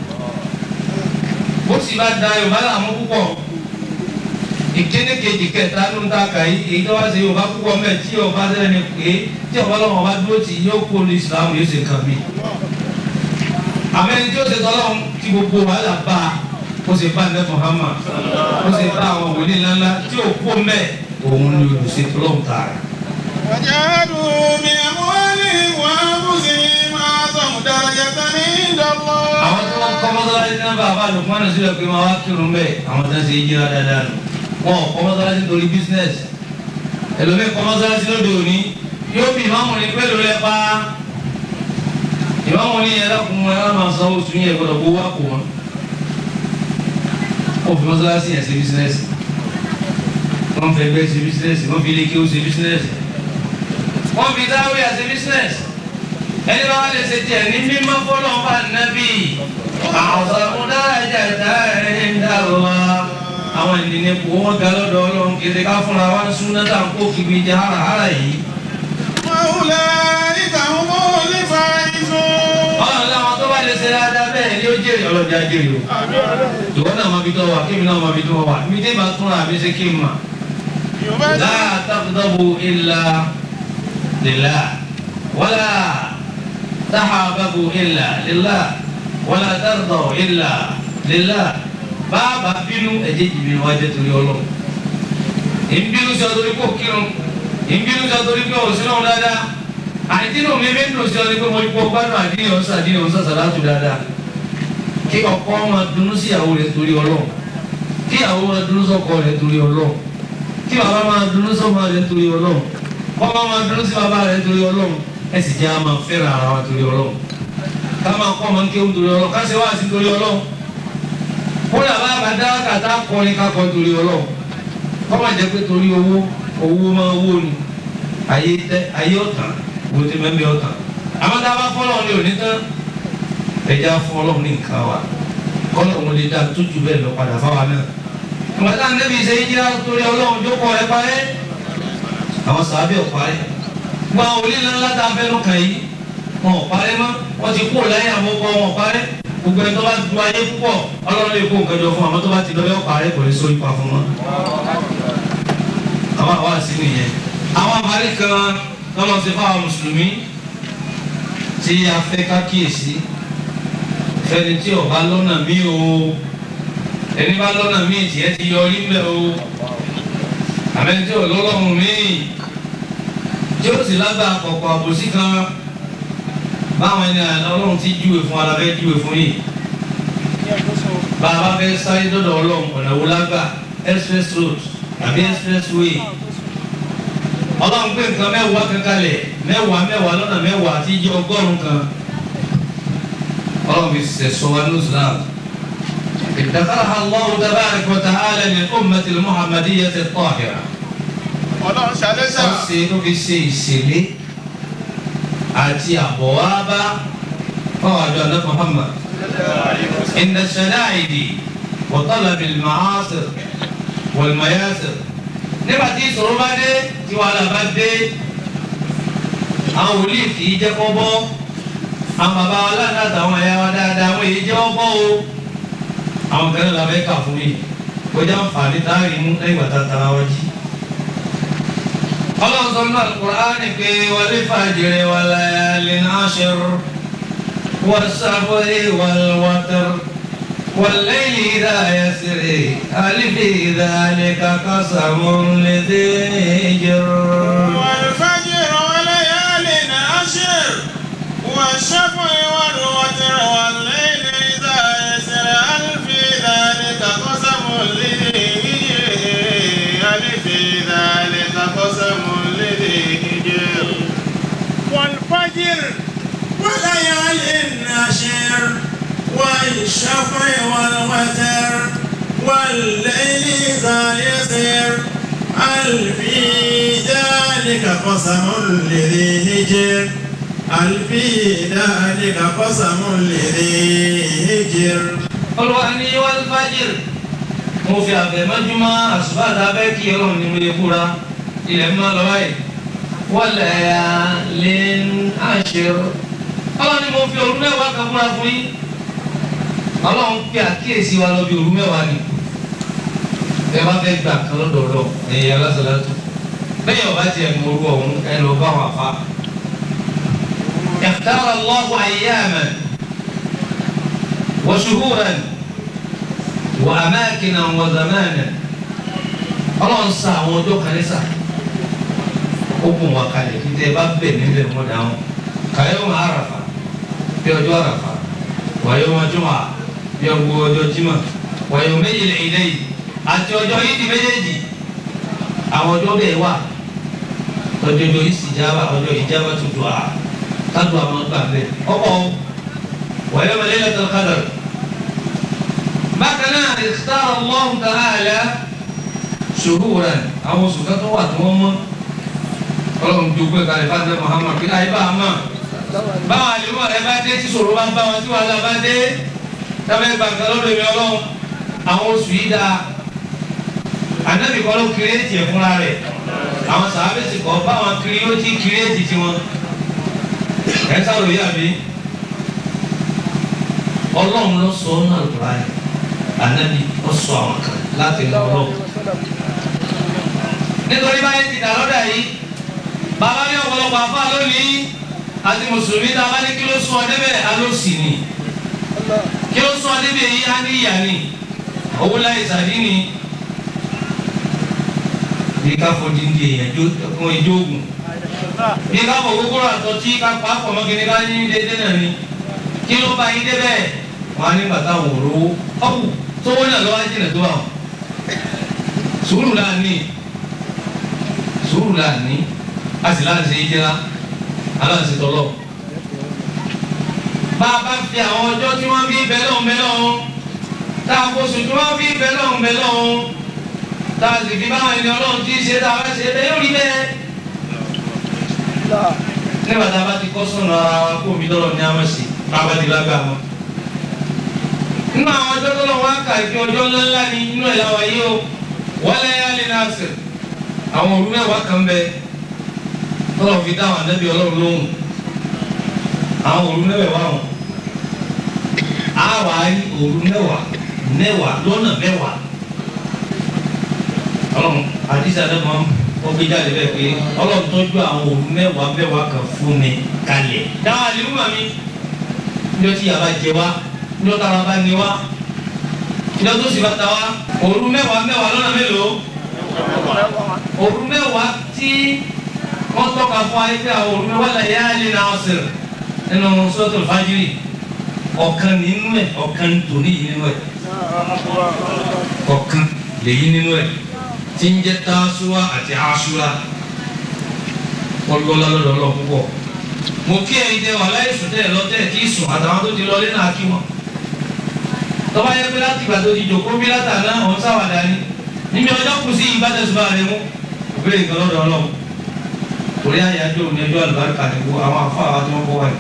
bó sì bá da yorùbá làmú púpọ̀ ìkíní kejì kẹta ló ń ta kà yí èyí tó wá ṣe yorùbá púpọ̀ mẹ́ tí yorùbá sẹ́ni ni pé tí yorùbá lọ́wọ́ bá dúró tì yóò kó lu ìsìlámù yóò ṣe nǹkan mi. àmẹ́ni tí ó ṣe tọ́lọ́ ti gbogbo wàhálà bá a ó ṣe bá ẹ̀ Muhammad ó ṣe bá àwọn wòlíì ńláńlá tí ò kó mẹ́ òun ni olùṣètò lọ́hùn tààrà. وجاهدوا بأموالهم وأنفسهم أعظم درجة عند الله àwọn tí wọ́n kọ́ mọ́sálásí náà bá àbá lùkúmọ́ náà sílẹ̀ pé máa wá kírun bẹ́ẹ̀ àwọn tó ń ṣe yíra dáadáa nù wọn ò kọ́ mọ́sálásí nítorí bísínẹ́sì ẹlòmíì kọ́ mọ́sálásí lóde òní yóò bí ìmáàmù ní pẹ́lú rẹ pa ìmáàmù ní ẹ̀rọ kún wọn ẹ̀rọ máa sanwó sùn yẹn gbọdọ̀ gbowó àpò wọn wọn fi mọ́sálásí yẹn ṣe bísínẹ́sì wọn fẹ́ bẹ́ẹ̀ ṣe bísínẹ́sì wọn fi ilé kí ó ṣe bísínẹ́sì wọn fi dáwé àṣẹ bísínẹ́sì ẹni bá wà lè ṣe tiẹ̀ ní mímọ́ fọlọ́ bá nábì àwọn dájà dáhìn dàrúwà àwọn ènìyàn kò wọ́n ga lọ́dọ̀ ọlọ́run kéde ká fúnra wa ń sún náà kó kiri jẹ hàràhàrà yìí. وأولئك هم الفائزون ọlọ́run láwọn tó bá lè ṣe dáadáa bẹ́ẹ̀ ni ó jèrè ọlọ́jà jèrè o. ìwọ náà máa fi tọ́ wa kémi náà máa fi tọ́ wa mi dé bá túnra mi ṣe kí n mà. لا تغضبوا إلا لله ولا تحاببوا إلا لله ولا ترضوا إلا لله bàbá bínú ẹ̀jẹ̀ jìbì wájú torí ọlọ́run ìbínú sí ọdún kò kírun ìbínú sí ọdún kò sínú dáadáa àìdínú mi bí nù sí ọdún kò mo kó gbádùn àdínì ọ̀sán àdínì ọ̀sán sàlátù dáadáa kí ọkọ máa dùnnú sí ìyàwó rẹ̀ torí ọlọ́run kí ìyàwó máa dùnnú sọ́kọ rẹ̀ torí ọlọ́run kí bàbá máa dùnnú sọ́mọ rẹ̀ torí ọlọ́run kọ́mọ máa dùnnú sí bàbá rẹ̀ torí ọlọ́run ẹ sì jẹ́ àmà fẹ́ràn ara wa torí ọlọ́run ká máa kọ́ ọmọ kéwù torí ọlọ́run ká ṣe wá sí torí ọlọ́run kódà bá bá dá kàtá kọrin ká kọ torí ọlọ́run kọ́ máa jẹ́ pé torí owó owó máa wó ni ayé tẹ ayé ọ̀tàn wo ti mẹ́mẹ́ ọ̀tàn àmọ́ tá a bá fọ́lọ́ ní òní tán ẹja fún ọlọ́run ní nǹkan wa kọ́lọ̀ òun lè dá tó jù bẹ́ẹ̀ lọ padà fáwa náà ìgbàdá nẹ́bí ṣe yíyá torí ọlọ́run jókòó ẹ parẹ́ àwọn sàábì ò parẹ́ gba òlì ńlá tá a fẹ́ ló kàn yìí wọn ò parẹ́ mọ́ wọ́n ti kó lẹ́yìn àmọ́kọ́ wọn ò parẹ́ gbogbo ẹni tó bá du ayé púpọ̀ ọlọ́run lè kó nǹkan jọ fún àmọ́ tó bá ti lọ́yọ́ parẹ́ kò lè so ipa fún wọn. àwọn àwa sí nìyẹn àwọn àbárí kan lọ́nà ti fáwọn mùsùlùmí tí a fẹ́ ká kíyèsí fẹ́ni tí ó bá lọ́nà mí o ẹni bá lọ́nà míì tiẹ̀ ti yọrí mbẹ́ o àmẹ́ni tí ò lọ́lọ́run míì tí ó sì lágbàá kọ̀ọ̀kọ̀ àbòsí kan báwọn ẹni àná ọlọ́run ti júwe fún ara fẹ́ júwe fún yìí bàbá fẹ́ sáré dọ́dọ̀ ọlọ́run ọ̀nà wo lágbà express road tàbí express way ọlọ́run pé nǹkan mẹ́wàá kankanlẹ̀ mẹ́wàá mẹ́wàá lọ́nà mẹ́wàá àti ìjọ ọgọ́rùn-ún kan ọlọ́run fi sẹ̀sọ́ wa ní islam. ادخرها الله تبارك وتعالى للأمة المحمدية الطاهرة. ọlọ́run ṣàlẹ́sà ọ̀sẹ̀ ló fi ṣe ìṣẹ̀lẹ̀ àti àbọ̀wábá fáwọn àjọ àná Muhammad. إن الشدائد وطلب المعاصر والمياسر nígbà tí ìṣòro bá dé tí wàhálà bá dé àwọn wòlíì kì í jẹ́ kọ́ bọ́ àwọn bàbá wa láti àtàwọn ẹ̀yà wa dáadáa àwọn èyí jẹ́ ọgbọ́ o àwọn kan náà la fẹ́ kà fún yìí kọjá nfààní táàrí mú lẹ́yìn wàtá tara wa jí. ọlọ́run sọ nínú Al-Qur'ani pé wal fajri wa layalin ashr was-safri wal-watr والليل إذا يسري هل في ذلك قسم لذي حجر والفجر وليال عشر والشفع والوتر والليل إذا يسر هل في ذلك قسم لذي حجر هل في ذلك قسم لذي حجر والفجر وليال عشر والشفع والوتر والليل إذا يسر هل في ذلك قسم لذي هجر هل في ذلك قسم لذي هجر olùwàní wàlúfàjìr mo fi àfẹ̀mọ́júmọ́ àṣùbàtà bẹ́ẹ̀ kí ọlọ́run ní mo lè fúra ilẹ̀ mọ́ lọ́wọ́ yìí wọlé lè ń àṣírò ọlọ́run ní mo fi òru mẹ́wàá kan fúra fún yín ọlọ́run pe àkíyèsí wa lọ bí òru mẹ́wàá ni ẹ bá fẹ́ gbà kan lọ́dọọdọ ẹ̀yẹ alásàlátù bẹ́ẹ̀ ọba tiẹ̀ mọ orú ọ̀hún ẹ lọ bá wọn àfa. اختار الله أياما وشهورا وأماكنا وزمانا ọlọ́run sa àwọn ọjọ́ kan ní sà ó kún wa kalẹ̀ kí tẹ́ ẹ bá bẹ̀ níbẹ̀ mọ́ dáhùn kàyọ́ máa àràfà bí ọjọ́ àràfà wàyọ́ wọn jùmọ̀ bí ọgbọ́ ọjọ́ jímọ̀ wàyọ́ méjìlá ilé yìí àti ọjọ́ yìí di méjèèjì àwọn ọjọ́ bẹ́ẹ̀ wà ọjọ́ ọjọ́ ìsìjábà ọjọ́ ìjábà tuntun à kádùn àwọn ọgbà bẹ́ẹ̀ ọkọ̀ wàyọ́ Laylatul Qadr bákan náà ikhtara Allah ta'ala shuhuran àwọn oṣù kan tó wà tí wọ́n mọ́ ọlọ́run dùgbò kalẹ̀ fún adé Muhammad kí láyé bá a mọ̀ báwọn àlùmọ̀ rẹ bá dé tí sòrò bá ń bá wọn tí wàhálà bá dé tábẹ́ gbàgbà lọ́dọ̀ mi ọlọ́run àwọn oṣù yìí dáa anabi kọ́ ló kírẹ́ẹ̀tì ẹ̀ fúnra rẹ̀ àwọn sàábẹ̀sì kọ́ báwọn kiri ó ti kírẹ́ẹ̀tì tiwọn ẹ̀ sáré yàbí ọlọ́run ló sọ ọ́ náà lọ́ra yẹn anabi ó sọ àwọn kan láti lọ ọlọ́run nítorí báyìí ti dà lọ́dà yìí bàbá ní ọ̀pọ̀lọpọ̀ àfa lónìí àti mùsùlùmí tá a bá ní kí ló sún ọ débẹ̀ alóòsì ni kí ló sún ọ débẹ̀ yìí á ní ìyá ni owó láì sàdí ni bí ká fọdí ń di èèyàn jó fún ẹjọ́ ògùn bí ká fọ gbogbo àtọ tí ká pa pọ̀ mọ́ kíni ká ní dédé náà ni kí ló bá yín débẹ̀ wọn á ní bàtà wò lówó ọ̀hún sówó náà lọ́wọ́ jìnnà tó àwọn sùúrù là ní sùúrù là ní a sì láti ṣe ìjẹra aláǹsì tọ́lọ̀ bá a bá fi àwọn ọjọ́ tí wọ́n fi bẹ́ẹ̀ lọ́hùn bẹ́ẹ̀ lọ́hùn tá a kó sùn tí wọ́n fi bẹ́ẹ̀ lọ́hùn bẹ́ẹ̀ lọ́hùn tá a sì fi báwọn ẹni ọlọ́run tí í ṣe tá a bá ṣe bẹ́ẹ̀ yóò rí bẹ́ẹ̀. nígbà tá a bá ti kọ́ sọ̀nà ara wa kó omi lọ́rọ̀ ní àwọn sí bá a bá ti lágbà wọn. nínú àwọn ọjọ́ tó lọ́wọ́ á kà kí ọjọ́ ńláńlá ni inú ẹ̀ láwa yìí o wọlé yálé náà sè àwọn òru mẹ́wàá kan bẹ tọ́lọ̀ fi dáhùn ànábì ọlọ́run lóhùn àwọn òru mẹ́wàá wọn á wà á rí òru mẹ́wàá mẹ́wàá lọ́nà mẹ́wàá ọlọ́run àdìsí àdàmọ́ wọ́n gbé jáde bẹ́ẹ̀ pé ọlọ́run tọ́jú àwọn òru mẹ́wàá mẹ́wàá kan fún mi kalẹ̀. dáhùn àlìmú màmí ní ọtí yàrá jẹ wá ní ọtí ara bá ní wá ní ọtí òsì bá ta wá òru mẹ́wàá mẹ́wàá lọ́nà mélòó òru mẹ́wàá tí wọ́n tọ́ka fún ayé pé àwọn òru mẹ́wàá là yá lè na ọ̀sẹ̀ nínú sọ́tò fájírì ọ̀kan nínú ẹ̀ ọ̀kan tòní yìí nínú ẹ̀ ọ̀kan lèyí nínú ẹ̀ tí ń jẹ́ tásúwá àti aṣúra ọlọ́lá lọ́dọ̀ ọlọ́ púpọ̀ mo kí ẹ̀yin tẹ wà láyé sùn tẹ́ lọ́tẹ́ tí sùn àtàwọn tó ti lọ lé náà kí wọn tọ́ba yẹ pé láti ìgbà tó ti jòkó bí látàná ọ̀hún sáwàdà ni níbi ọjọ́ kù sí ìbátẹ̀sùbà rẹ mú òbílẹ̀ nǹkan lọ́dọ̀ ọlọ́run torí àyájọ́ òní ẹjọ́ àlùbáríkà ni kó àwọn afọ àwọn tí wọ́n kọ́ wáyé.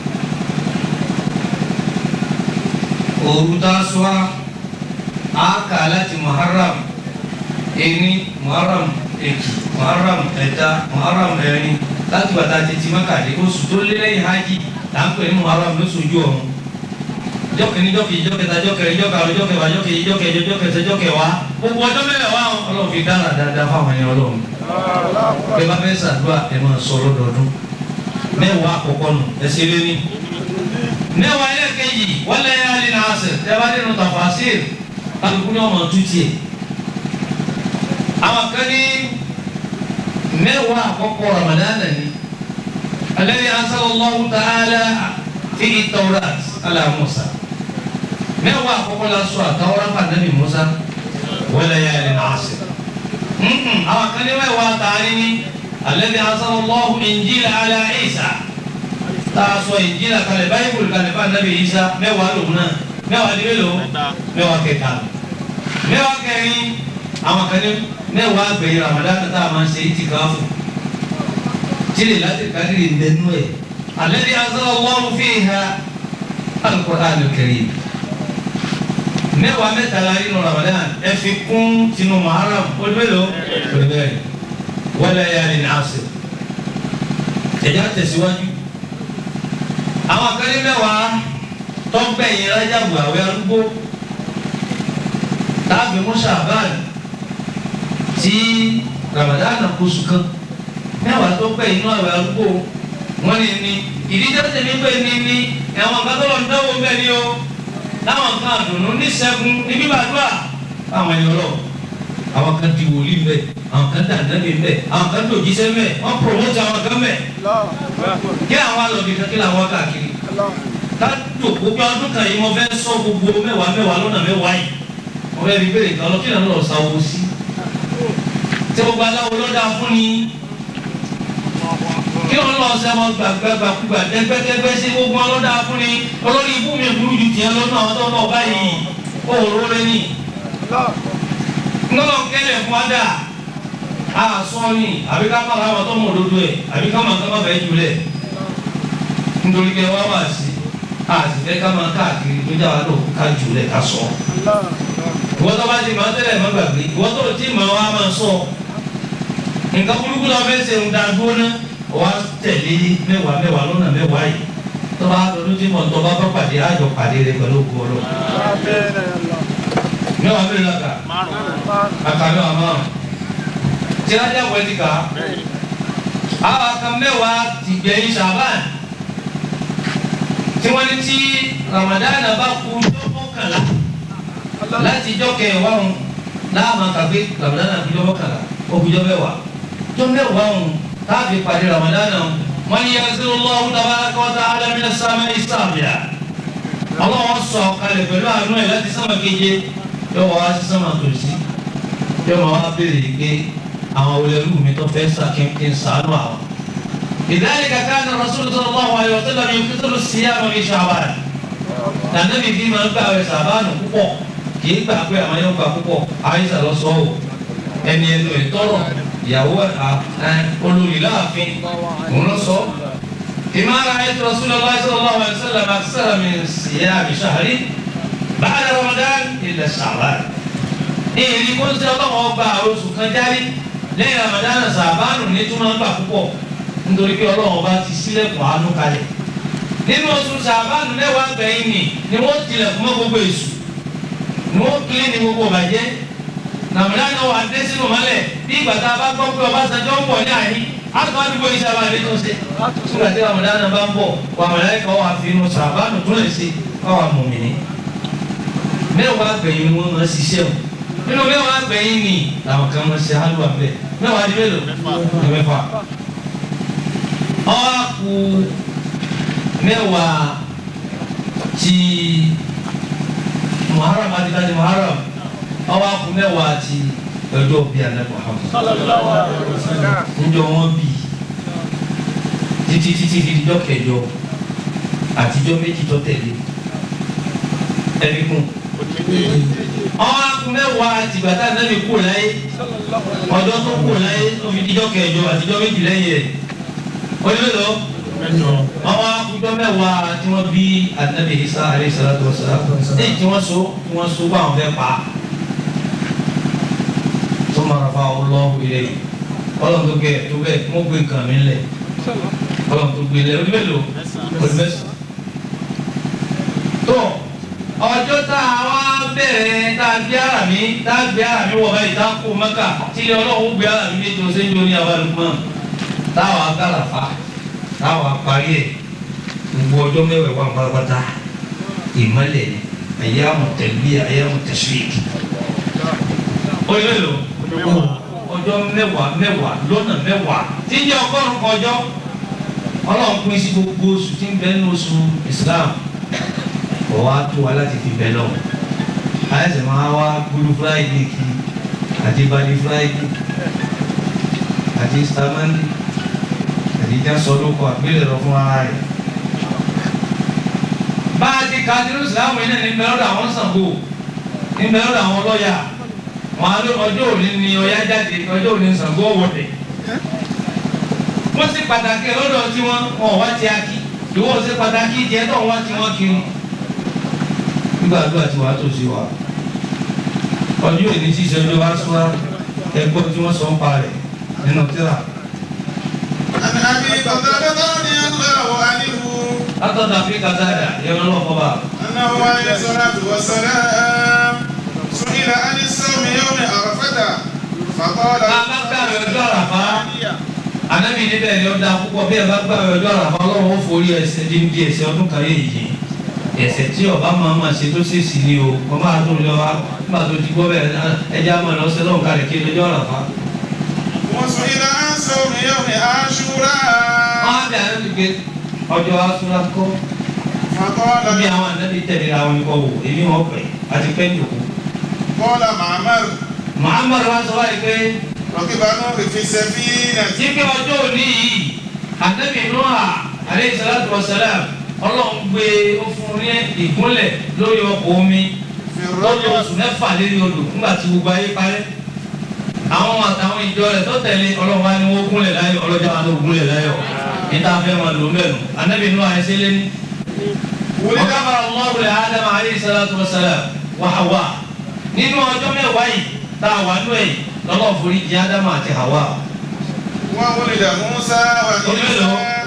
òru tásúwá àákà láti muharram ení muharram èkì muharram ẹ̀ta muharram ẹ̀rin láti bàtà tètè mákàdé oṣù tó lé lẹ́yìn hajj là ń pè ní muharram lóṣoojú ọ̀hún jọ́kìnní jọ́kì jọ́kẹta jọ́kẹrin jọ́kàrún jọ́kẹwà jọ́kẹyì jọ́kẹjọ jọ́kẹsẹ jọ́kẹwà gbogbo ọjọ́ mẹ́wàá ọlọ́run fi dára dáadáa fáwọn ẹni ọlọ́run bẹ́ẹ̀ bá fẹ́ ṣàdúrà ẹ máa sọ lọ́dọọdún mẹ́wàá àkọ́kọ́ nù ẹ ṣe lé ní mẹ́wàá ẹlẹ́kẹ̀jì wọlé yálì náà sẹ̀ tẹ́wá nínú tafasir kálukú ní ọmọ tutù yẹ. àwọn kan ní mẹ́wàá àkọ́kọ́ Ramadan ni alladhi anzalallahu ta'ala fi at-Tawrat ala Musa mẹ́wàá àkọ́kọ́ la sọ àtàwọn fún anabi Musa wọlé yálì náà sẹ̀. àwọn kan ní mẹ́wàá tààrí ni alladhi anzalallahu Injila ala Isa taasọ ìjìnlá kalẹ̀ báyìí kalẹ̀ bá nàbì Ìsá mẹ́wàá lòun náà mẹ́wàá di mélòó mẹ́wàá kẹta mẹ́wàá kẹrin àwọn kan ní mẹ́wàá gbẹ̀yìn Ramadan tá a máa ń ṣe ìtìkáfù tílé láti kádìrì nínú ẹ̀ alladhi anzalallahu fiha al-Qur'an al-Karim mẹ́wàá mẹ́tàlá nínú Ramadan ẹ fi kún tinú Muharram olùmẹ́lò olùmẹ́lò wala yalin asir ẹ̀já tẹ̀síwájú àwọn akẹ́lẹ́ mẹ́wàá tọ́gbẹ̀yìn rájàbù àwẹ̀ arúgbó tàbí mùsàbáàn tí ramadana kóṣù kan mẹ́wàá tọ́gbẹ̀yìn inú àwẹ̀ arúgbó wọ́n ní ní ìdíjọ́ tẹ̀mí pé ní ní ẹ̀wọ̀n kan tó lọ ń dánwò bẹ́ẹ̀ ni o láwọn kan àdùnnú ní sẹ́gun ní bíbàdúrà àwọn ẹ̀yọ́ lọ àwọn kan di wòlíì mbẹ àwọn kan dà nàbì mbẹ àwọn kan tó jíṣẹ́ mbẹ wọ́n promote àwọn kan mbẹ kí àwọn alọ̀bì kan kí làwọn káàkiri ká jòkó pé ọdún kan yìí mo fẹ́ sọ gbogbo mẹ́wàá mẹ́wàá lọ́nà mẹ́wàá yìí mo fẹ́ fi béèrè kan lọ kí làwọn lọ sa owó sí tí gbogbo aláwo ló dáa fún ni kí wọn lọ sẹ ọmọ gbàgbàgbà dẹgbẹdẹgbẹ sí gbogbo wọn ló dáa fún ni olórí ibú mi burú ju tiẹ̀ lọ́nà àwọn tó ń bọ̀ báyìí ó rò rẹ ní ńlọ́lọ́ kẹlẹ̀ fún adá a sọ́ọ́ni àbí ká má láwọn tó mọ̀ òdodo ẹ̀ àbí ká má ká má bẹ́ẹ̀ jù lẹ̀ nítorí pé wá wà sí a sì fẹ́ ká máa káàkiri tó já wa lò ká jù lẹ̀ ká sọ. ìwọ́n tó bá ti máa tẹ́lẹ̀ má gbàgbé ìwọ́n tó ti máa wá máa sọ. nǹkan burúkú lọ fẹ́ ṣe ń da gbóná wá tẹ̀lé mẹ́wàá mẹ́wàá lọ́nà mẹ́wàá yìí tó bá lọ́dún tí mọ̀ tó bá bá pàdé àjọ pàdé rẹ pẹ̀lú òkú ọlọ́run mẹ́wàá mẹ́rin la kà aka mẹ́wàá márùn tí a jẹ́ wẹ́ẹ́dì ká àwọn aka mẹ́wàá ti gbẹ̀yìn sàbán tí wọ́n ní tí Ramadan bá kú ọjọ́ mọ́kànlá láti ijọ́ kẹwàá ń láàmà kàgbé Ramadan kú ọjọ́ mọ́kànlá ọkùnjọ́ mẹ́wàá ọjọ́ mẹ́wàá ń káàbí parí Ramadan wọ́n ní yanzilullahu tabaraka wa ta'ala minas samai sábìà ọlọ́wọ́ sọ kalẹ̀ pẹ̀lú àánú ẹ̀ láti sánmà keje yóò wá sí sánmà tòsí yóò máa wá béèrè pé àwọn olèrú mi tó fẹ́ sàkínkí ń sàánú àwọn. لذلك كان الرسول صلى الله عليه وسلم يكثر الصيام في شعبان nànàbí bí máa ń gbà wẹ̀ sàbáànù púpọ̀ kì í gbà pé àwọn yóò gbà púpọ̀ àyíṣà lọ sọ ọ́ ẹni ẹnu ẹ̀ tọrọ ìyàwó olórí láàfin òun lọ sọ. بما رأيت رسول الله صلى الله عليه وسلم أكثر من صيام شهر بعد رمضان إلا شعبان èyí kó ń sẹ́ ọlọ́wọ́ ọba oṣù kan jáde lẹ́yìn ramadana sàbánu ní tó máa ń gbà púpọ̀ nítorí pé ọlọ́wọ́ ọba ti sílẹ̀kùn àánú kalẹ̀ nínú oṣù sàbánu mẹ́wàá gbẹ̀yìn ni ni wọ́n tilẹ̀kùn mọ́ gbogbo èṣù ni wọ́n kílé ní gbogbo bàjẹ́ ramadana wà dé sínú mọ́lẹ̀ bí ìgbà tá a bá gbọ́ pé Ọbásanjọ́ ń bọ̀ ní àyín àtúntò àdúgbò yìí sábà lè tó ṣe nígbà tí ramadana bá ń bọ̀ wàmọ̀lẹ́ kọ́ wà fi inú sàbánu tó lè ṣe kọ́ wà mùmìnì mẹ́wàá gbẹ̀yìn ni wọ́n máa ṣiṣẹ́ wọn nínú mẹ́wàá gbẹ̀yìn ni làwọn kan máa ṣe hálùwà bẹ́ẹ̀ mẹ́wàá di mélòó ní mẹ́fà. ọwọ́ kù mẹ́wàá ti muharram àti tani muharram ọwọ́ kù mẹ́wàá ti ọjọ́ bí alẹ́ muhammed. níjọ́ wọn bí títí títí di ìjọ kẹjọ àtijọ́ méjì tó tẹ̀lé ẹbí kún ọwọ́ akúnmẹ́wàá tìgbàtà nẹ́bí kú láyé ọjọ́ tó kú láyé tó fi díjọ́ kẹjọ àtijọ́ méjì lẹ́yìn ẹ̀ onímọ̀lọ́ ọwọ́ akúnjọ́ mẹ́wàá tí wọ́n bí ànábì Isa alayhi salatu wa salam ní tí wọ́n so tí wọ́n so bá wọn fẹ́ pa tó mara fa ọlọ́wọ́ ilé ọlọ́run tó gbé tó bẹ́ẹ̀ mo gbé nǹkan mi lẹ̀ ọlọ́run tó gbé lẹ̀ onímọ̀lọ́ onímọ̀sán tó ọjọ́ tá a wá bẹ̀rẹ̀ tá a gbé ara mi tá a gbé ara mi wọ̀ báyìí tá a kó mẹ́kà tílé ọlọ́run gbé ara mi létò sẹ́yìn oní abalùmọ́ táwa gàlàfà táwa parí ẹ̀ gbogbo ọjọ́ mẹ́wàá wà pátápátá ìmọ̀lẹ̀ ni ayyamu talbiya ayyamu tashrik ó yẹ lò ọjọ́ mẹ́wàá mẹ́wàá lọ́nà mẹ́wàá tí ń jẹ́ ọgọ́rùn-ún kan ọjọ́ ọlọ́run pín sí gbogbo oṣù tí ń bẹ nínú oṣù Islam kò wá tó wa láti fi bẹ lọ àyẹ̀sẹ̀ máa wá gbúdú Friday kí àti bali Friday àti Easter Monday àti jásọdúnkọ àgbélẹ̀rọ fún ara rẹ̀ bá a ti ka nínú Islam yìí náà ní bẹ́ẹ̀ lọ́dọ̀ àwọn Ṣàngó ní bẹ́ẹ̀ lọ́dọ̀ àwọn lọ́ọ̀yà wọn á lé ọjọ́ òní ni Ọya jáde ọjọ́ òní Ṣàngó wọ̀dẹ̀ wọ́n sì pàtàkì ẹ̀ lọ́dọ̀ tí wọ́n wọ́n wá ti akí ìwọ sì pàtàkì ìjẹ́ tó wá tí wọ́n kiri nígbà àdúrà tí wàá tó sí wa ọjọ́ òní tí ìṣẹ́jọ́ bá sọ ẹgbọ́n tí wọ́n sọ ń pa rẹ̀ nínú tíra عن أبي قتادة رضي الله عنه látọ̀dọ̀ àfi kàtàdà yẹn lọ́wọ́ fọba أنه عليه الصلاة والسلام سئل عن الصوم يوم عرفة فقال bàbá gbàgbé ọjọ́ àràfá anabi níbẹ̀ ni ó da púpọ̀ bí ẹ bá gbàgbé ọjọ́ àràfá ọlọ́run ó forí ẹsẹ̀ dín dín ẹsẹ̀ ọdún kan yé yìí ẹsẹ̀ tí ọba máa ma ṣe tó ṣe sí ni o kọ́ máa tó lọ wá nígbà tó ti gbọ́ bẹ́ẹ̀ ẹja máa lọ sẹ́lọ̀ nǹkan rẹ̀ kí ọjọ́ àràfá. وسئل عن صوم يوم عاشوراء wọ́n á bẹ anabi pé ọjọ́ asúra kọ́ فقال bí àwọn anabi tẹ̀lé ra wọn kọ́ wò èmi wọn pẹ̀ àti pẹ́ jòkó. قال معمر muhammadu wa sọ wáyé pé ركب نوح في سفينة tí pé ọjọ́ òní yìí anabi nuha aleyhi salatu wa salam ọlọ́run gbé ó fún un ní ìgúnlẹ̀ lórí ọkọ̀ omi في lọ́dún الرجل oṣù mẹ́fà lérí odò nígbà tí gbogbo ayé parẹ́ àwọn àtàwọn ìjọ rẹ̀ tó tẹ̀lé ọlọ́run wa ni wọ́n gúnlẹ̀ láyọ̀ ọlọ́jà wa ló gúnlẹ̀ láyọ̀ níta fẹ́ máa lò mẹ́nu anabi nuha ẹsẹ̀ lẹ́ni ولد ọ̀gáfà ọlọ́run adama aleyhi salatu wa salam wa hawa nínú ọjọ́ mẹ́wàá yìí tá a wà nú ẹ̀ lọ́lọ́ forí jì adama àti hawa وولد موسى وعيسى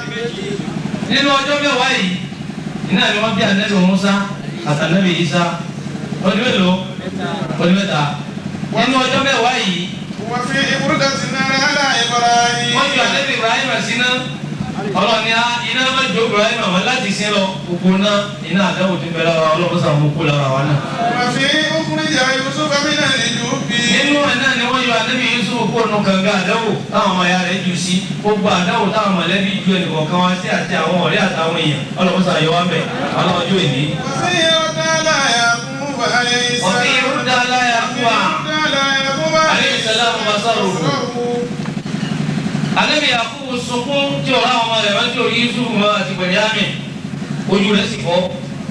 nínú ọjọ́ mẹ́wàá yìí iná ni wọ́n bí anabi musa àti anabi isa ọdún mélòó ọdún mẹ́ta nínú ọjọ́ mẹ́wàá yìí وفي بردة النار على إبراهيم wọ́n ju anabi ibrahim síná ọlọ́ni á iná má jó ibrahim àwọn láti sin lọ gbogbo náà iná àdáwò ti bẹ̀rẹ̀ wa ọlọ́run sàn mú kú lára wa náà. وفي أخرج يوسف من الجب nínú ẹ̀ náà ni wọ́n yọ anabi yusuf kó nu kànga àdáwò táwọn ọmọ ya rẹ̀ jù sí gbogbo àdáwò táwọn mọ̀lẹ́bí ju ẹnìkọ̀ọ̀kan wá sí àti àwọn ọ̀rẹ́ àtàwọn èèyàn ọlọ́run sàn yọ wá mẹ́ ọlọ́run ìní. وفي رجال يعقوب عليه وفي السلام رد على يعقوب رجال يعقوب عليه السلام بصره anabi yakubu sunkún tí ọ̀rọ̀ àwọn ọmọ rẹ̀ wọ́n tí orí yusuf mọ́ àti bẹ̀rẹ̀yàmì ojú rẹ̀ sì fọ́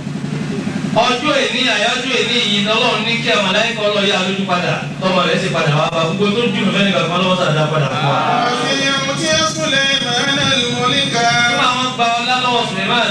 ọjọ́ èní àyájọ́ èní yìí lọ́lọ́run ní kí àwọn aláìkọ́ lọ yá lójú padà tọmọ rẹ̀ sì padà wá bá gbogbo tó dùn fẹ́ni kankan lọ́wọ́ sàdá padà fún wa. وفي يمتي سليمان الملك nígbà wọn gba ọlá lọ́wọ́ suleiman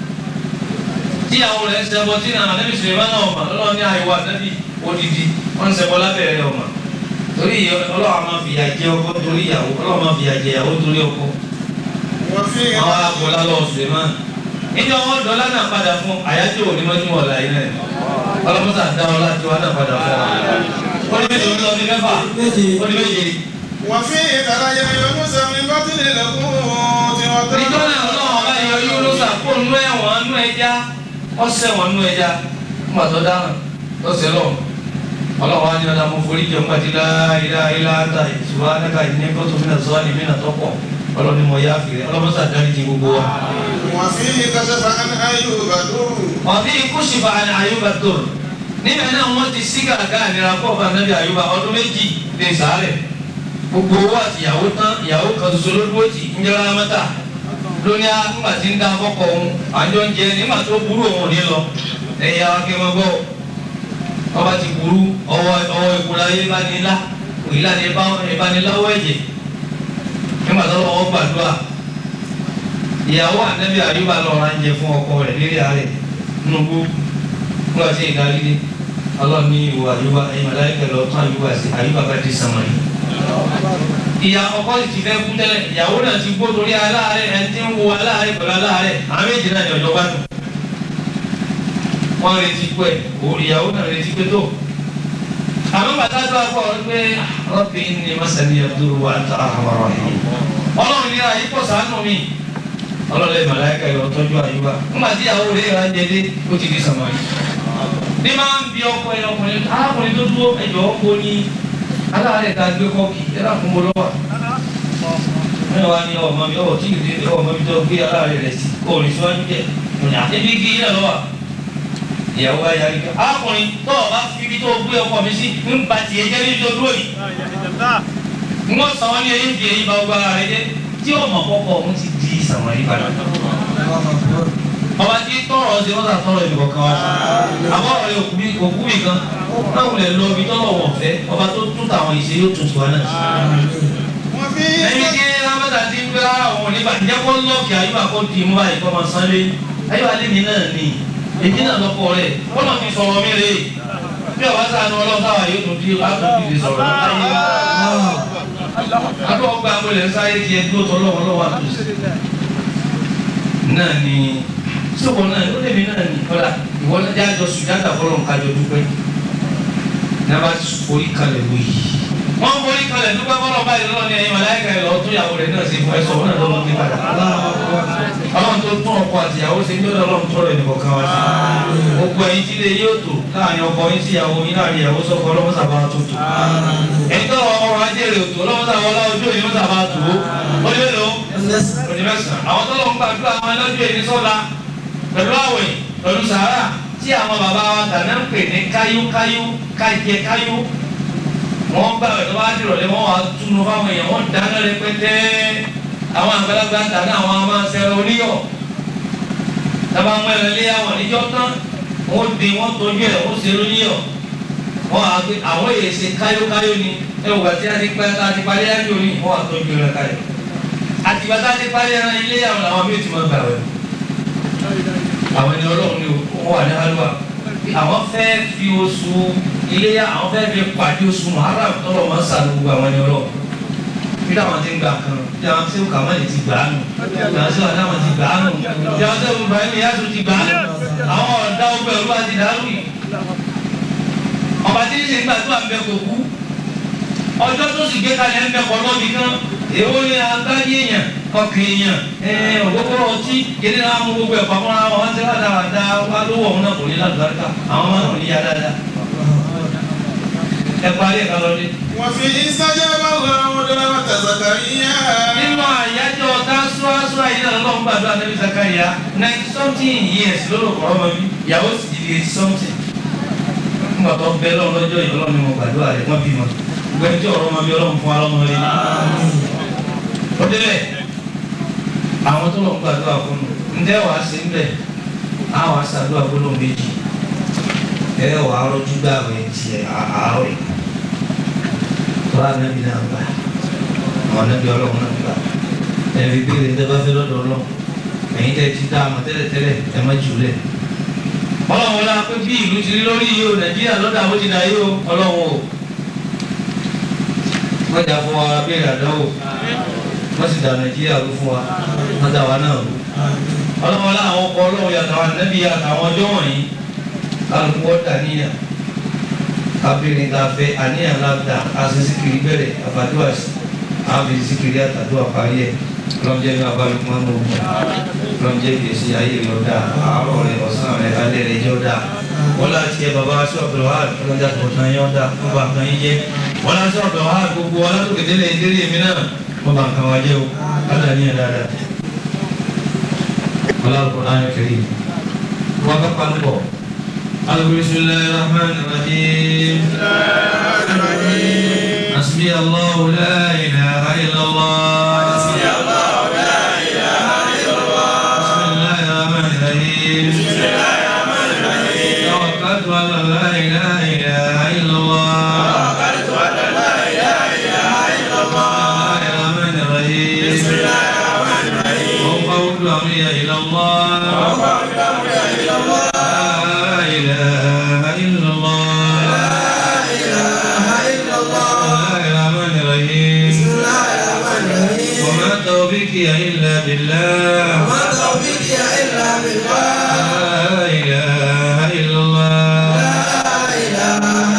tí àwọn rẹ̀ ń ṣẹbọ tí nàá anabi suleiman náà ọmọ lọ́wọ́ ní àyẹ̀wò anabi odidi wọ́n ń ṣẹbọ lábẹ́rẹ́ ọmọ torí ọlọ́wọ́ máa fìyà jẹ ọkọ torí ìyàwó ọlọ́wọ́ máa fìyà jẹ ìyàwó torí ọkọ وفي àwọn agbọ̀lá lọ Suleiman níjọ́ wọn dọ́là náà padà fún àyájọ́ òní mọ́jú ọ̀la yìí náà ọlọ́mọ́sà dá ọlá tí wọn náà padà fún wa. ó ní méje ó ní mẹ́fà ó ní méje. وفي خرج يونس من بطن الحوت níjọ́ náà ọlọ́run ọba yọ Yúnúsà kó nú ẹ̀wọ̀n nú ẹja ọ̀sẹ̀ wọn nú ẹja nígbà tó dáhùn lọ́sẹ̀ lọ́wọ́ ọlọ́run wa ní ọ̀dà mo forí jẹun pàtí láìlá ilá ata ìṣúra nígbà yìí ní kótó mi náà sọ́ọ́ ní mí náà tọ́pọ̀ ọlọ́run mo yá fìrẹ́ ọlọ́mọ́sà dárí ti gbogbo wa. وفيه كشف عن أيوب در ọ̀bí kùsìfà ní àyùbá tòrò níbẹ̀ náà wọ́n ti sí gàgà ànira kọ́ ọba nàbí àyùbá ọdún méjì ní sàárẹ̀ gbogbo owó àti ìyàwó tán ìyàwó kan ṣoṣo ló dúró tì ń jẹ́ra mẹ́ta lónìí nígbà tí ń dá fọ́kọ̀ òun àjọ ń jẹ nígbà tó burú òun ò ní lọ ẹ̀yà akẹ́mọ́ gbọ́ ọba ti burú ọwọ́ ọwọ́ ìkúra yé bá ní lá òyìnlá ní ìbániláwọ̀ ẹ̀jẹ̀ nígbà tó lọ́wọ́ gbàdúrà ìyàwó ànábì àyùbá lọ́ọ́ ra ń jẹ fún ọkọ rẹ̀ lérí àárẹ̀ nubu nígbà tí ìdarí dé ọlọ́run ní ìwọ àyùbá ẹ̀yìn màláìkẹ́ lọ tún àyùbá sí àyùbá bá di sàmà yìí. ìyá ọkọ sì ti fẹ́ kú tẹ́lẹ̀ ìyàwó náà ti gbó torí aláàárẹ̀ ẹni tí ń wo aláàárẹ̀ pẹ̀lú aláàárẹ̀ àwọn méjì náà ní ọjọ́ bá dùn. wọ́n retí pé ìyàwó náà retí pé tó. àmọ́ bàtà tó akọ pé rọ́bì ní masani abdul wa ta àhàmàrà yìí. ọlọ́run ní ayé pọ̀ sànù mi ọlọ́lẹ̀ màláìka yọ tọ́jú àyùbá nígbà tí ìyàwó rẹ̀ yà ń jẹ dé ó ti di sàmárì ní máa ń bi ọkọ ẹ ọkùnrin arákùnrin tó dúró ẹjọ́ ọkọ ní aláàárẹ̀ tá a gbé kọ́ọ̀kì ẹ dà fún bọ́lọ́wà ẹ wá ní ọmọ mi ọ tí ì dé ọmọ mi tó gbé aláàárẹ̀ rẹ̀ sí kó o ní síwájú jẹ ọ̀nà ẹbí kí ilẹ̀ lọ́wọ́ ìyàwó ayé ayé arákùnrin tó o bá fi ibi tó gbé ọkọ mi sí ń ba tiẹ̀ jẹ́ níbi tó dúró yìí n wọ́n sàn wọ́n ní eyín fi eyín ba ọgbà rẹ̀ dé tí ọmọ kọ́kọ́ òun ti di sàmọ́ yìí padà ọba tí tọrọ ṣe wọn sàtọrọ ìbò kan wá àbọ̀ ọ̀rẹ́ òkú mi òkú mi kan náà wulẹ̀ lọ ibi tọ́lọ̀ wọ̀ fẹ́ ọba tó tún tàwọn ìṣe yóò tún tiwa náà. ẹni tí rámọ́tà ti ń gbé àwọn oníbà ń jẹ́ kó lọ́ọ̀kì àyùbá kó di mú báyìí kọ́ máa san lé àyùbá lé mi náà ni èmi náà lọ́kọ rẹ̀ kọ́nà ti sọ̀rọ̀ mi rè bí ọba sànù ọlọ́sàwà yóò tún di àtúntì sọ̀rọ̀ láyé àbí ọgbà àgbẹ̀lẹ̀ sáyé tiẹ̀ dúró tọ́lọ́wọ́ lọ́wọ́ àtúnṣe náà ni sọ́kọ̀ náà ó lè mi náà ní kọ́lá ìwọ náà jẹ́ àjọ sùjádà fọlọ́ nǹkan àjọ dúpẹ́ nàbà forí kalẹ̀ wò yìí. wọ́n forí kalẹ̀ dúpẹ́ fọlọ́ báyìí lọ́wọ́ ní ẹ̀yin màláìka ẹ̀ lọ tó yàwó rẹ̀ náà ṣe fún ẹ sọ̀rọ̀ náà lọ́wọ́ ní padà. ọlọ́run tó tún ọkọ àti ìyàwó ṣe ń jọ́dọ̀ ọlọ́run tó rẹ̀ nìkan kan wá sí. gbogbo ẹ̀yin tí lè yóò tó láàrin ọkọ yín sí ìyàwó yín láàrin ìyàwó sọ́kọ ọlọ́mọ sábà tó tó. ẹ̀yin tó ọrọ̀ ajé rẹ̀ tó ọlọ́mọ sábà ọlá ojú òyìn sábà tó ó lé lọ onímẹ̀sán àwọn tó lọ ń gbàdúrà àwọn ẹlọ́jọ́ èyí sọ́la pẹ̀lú àwẹ̀ pẹ̀lú sàárà tí àwọn bàbá wa tàná ń pè ní káyúkáyú kájẹ káyú wọ́n gbà wẹ̀ tó bá dìrọ̀lẹ́ wọ́n wá túnú fáwọn èèyàn wọ́n dáná rẹpẹtẹ àwọn àgbàlagbà tàná àwọn amáṣẹ́rẹ́ oníyọ̀ tábà ń mẹ́rin lé àwọn níjọ́ tán wọ́n di wọ́n tọ́jú ẹ̀ wọ́n ṣe lóníyọ̀ wọ́n á gbé àwọn èyí ṣe káyúkáyú ni ẹ wò àti àti pẹ́ àti parí ájò ni wọ́n á tọ́jú rẹ̀ káyọ̀ àtìgbà tá a ti parí ẹran ilé àwọn làwọn bí o ti máa gbà wẹ̀ àwọn ẹni ọlọ́run ni wọ́n wà ní halwa àwọn fẹ́ fi oṣù iléyà àwọn fẹ́ fi pàdé oṣù muharram tọ́lọ̀ máa ń sànù gbogbo àwọn ẹni ọlọ́run bí táwọn ti ń gbà kan bí àwọn tí ó kà má lè ti gbà á nù bí àwọn tí wọn ti gbà á nù bí àwọn tí wọn bá ẹni yàtọ̀ ti gbà á nù àwọn ọ̀dà ọgbẹ́ ọ̀rú àti dàrú yìí ọba tí ń ṣe gbàdúrà ń bẹ kò kú ọjọ́ tó sì gbé kalẹ̀ ń bẹ kọ́ lọ́bì kan èwo ni agbáyé èèyàn ọkàn èèyàn ògbógbó ọtí kéde náà mú gbogbo ẹ̀fọ́ fúnra wọn wọ́n ti rà dáadáa wá lówó ọ̀hún náà kò ní lálùbáríkà àwọn máa ń ní ya dáadáa. ẹ parí ẹ̀ka lọ́dẹ. وفي استجاب الله دعوة زكريا nínú àyájọ́ tásúwásúwá yìí náà lọ́wọ́ gbàdúrà níbi Zakariya ninety something years lóró kọ́ ọmọ mi ìyàwó sì di eighty something. nígbà tó bẹ́ lọ́wọ́ lọ́jọ́ yìí ọlọ́run ni mo gbàdúrà rẹ̀ wọ́n bímọ gbẹ́ni tí ọ̀rọ̀ ọmọ mi ọlọ́run fún alọ́mọ rẹ̀ ó débẹ̀ àwọn tó lọ ń gbàdúrà fún un ǹjẹ́ wàá sí ńbẹ̀ á wàá ṣàdúrà gbólóhùn méjì ẹ wàá rọjú gbà wẹ̀ tiẹ̀ àárọ̀ yìí tọ́lá nàbí náà gbà àwọn nàbí ọlọ́run náà gbà ẹ fi béèrè ní tẹ́lá fẹ́ lọ́dọ̀ ọlọ́run ẹ̀yin tẹ́ ti dá àmọ́ tẹ́lẹ̀ tẹ́lẹ̀ ẹ má jù lẹ̀ ọlọ́run wọlé apẹ́ bí ìlú ti rí lórí yìí o nàìjíríà lọ́dà bó ti dà yìí o ọlọ́run o wọ́n jà fún wa béèrè àdánwò wọ́n sì dà nàìjíríà ló fún wa wọ́n dà wá náà ló. ọlọ́wọ́n láwọn ọkọ̀ ọlọ́wọ́ yàtọ̀ àwọn ànábì àtàwọn ọjọ́ wọ̀nyí kálukú wọ́n dà níyà kábìrin ká fẹ́ àníyàn láta àṣìṣìkiri bẹ̀rẹ̀ àfàdúrà àfìṣìkiri àtàdúrà parí ẹ̀ lọ́njẹ́ ní abálùkù máa ń mọ̀ ọ́ lọ́njẹ́ gbèsè ayé rẹ̀ ọ̀dà àárọ̀ rẹ̀ ọ̀sán rẹ̀ alẹ́ rẹ̀ jẹ́ ọ̀dà wọ́n láti ẹ bàbá aṣọ ọ̀bẹ̀rẹ̀ wà lọ́jà tó tán yẹn ọ̀dà wọ́n bá kan yín jẹ́ wọ́n láti ọ̀bẹ̀rẹ̀ wà gbogbo wọn látòkè délé délé mi náà wọ́n bá kan wá jẹ́ o alẹ́ ní ẹ̀ dáadáa. wọ́n láti kọ́ náà kiri wọ́n bá pa níbọ̀. بسم الله الرحمن الرحيم حسبي الله لا إله إلا الله حسبي الله لا إله إلا الله بسم الله الرحمن الرحيم بسم الله الرحمن الرحيم توكلت على لا إله إلا الله توكلت على لا إله إلا الله بسم الله الرحمن الرحيم بسم الله الرحمن الرحيم وفوض أمري إلى الله وفوض أمري إلى الله لا إله إلا الله لا إله إلا الله بسم الله الرحمن الرحيم بسم الله الرحمن الرحيم وما توفيقي إلا بالله وما توفيقي إلا بالله لا إله إلا الله لا إله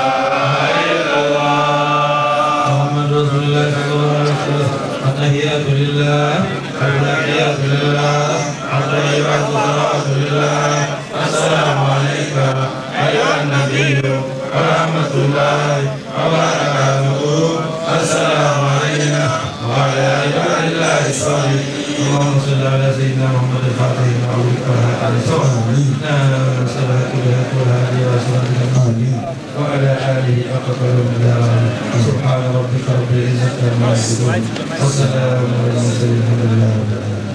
ورحمة الله وبركاته السلام علينا وعلى عباد الله الصالحين اللهم صل على سيدنا محمد الفاتح لما أغلق والهادي سبحانه سبحانه والهادي وأسرارك آمين وعلى آله حق قدر سبحان ربك رب العزة عما يصفون والسلام على المرسلين الحمد لله رب العالمين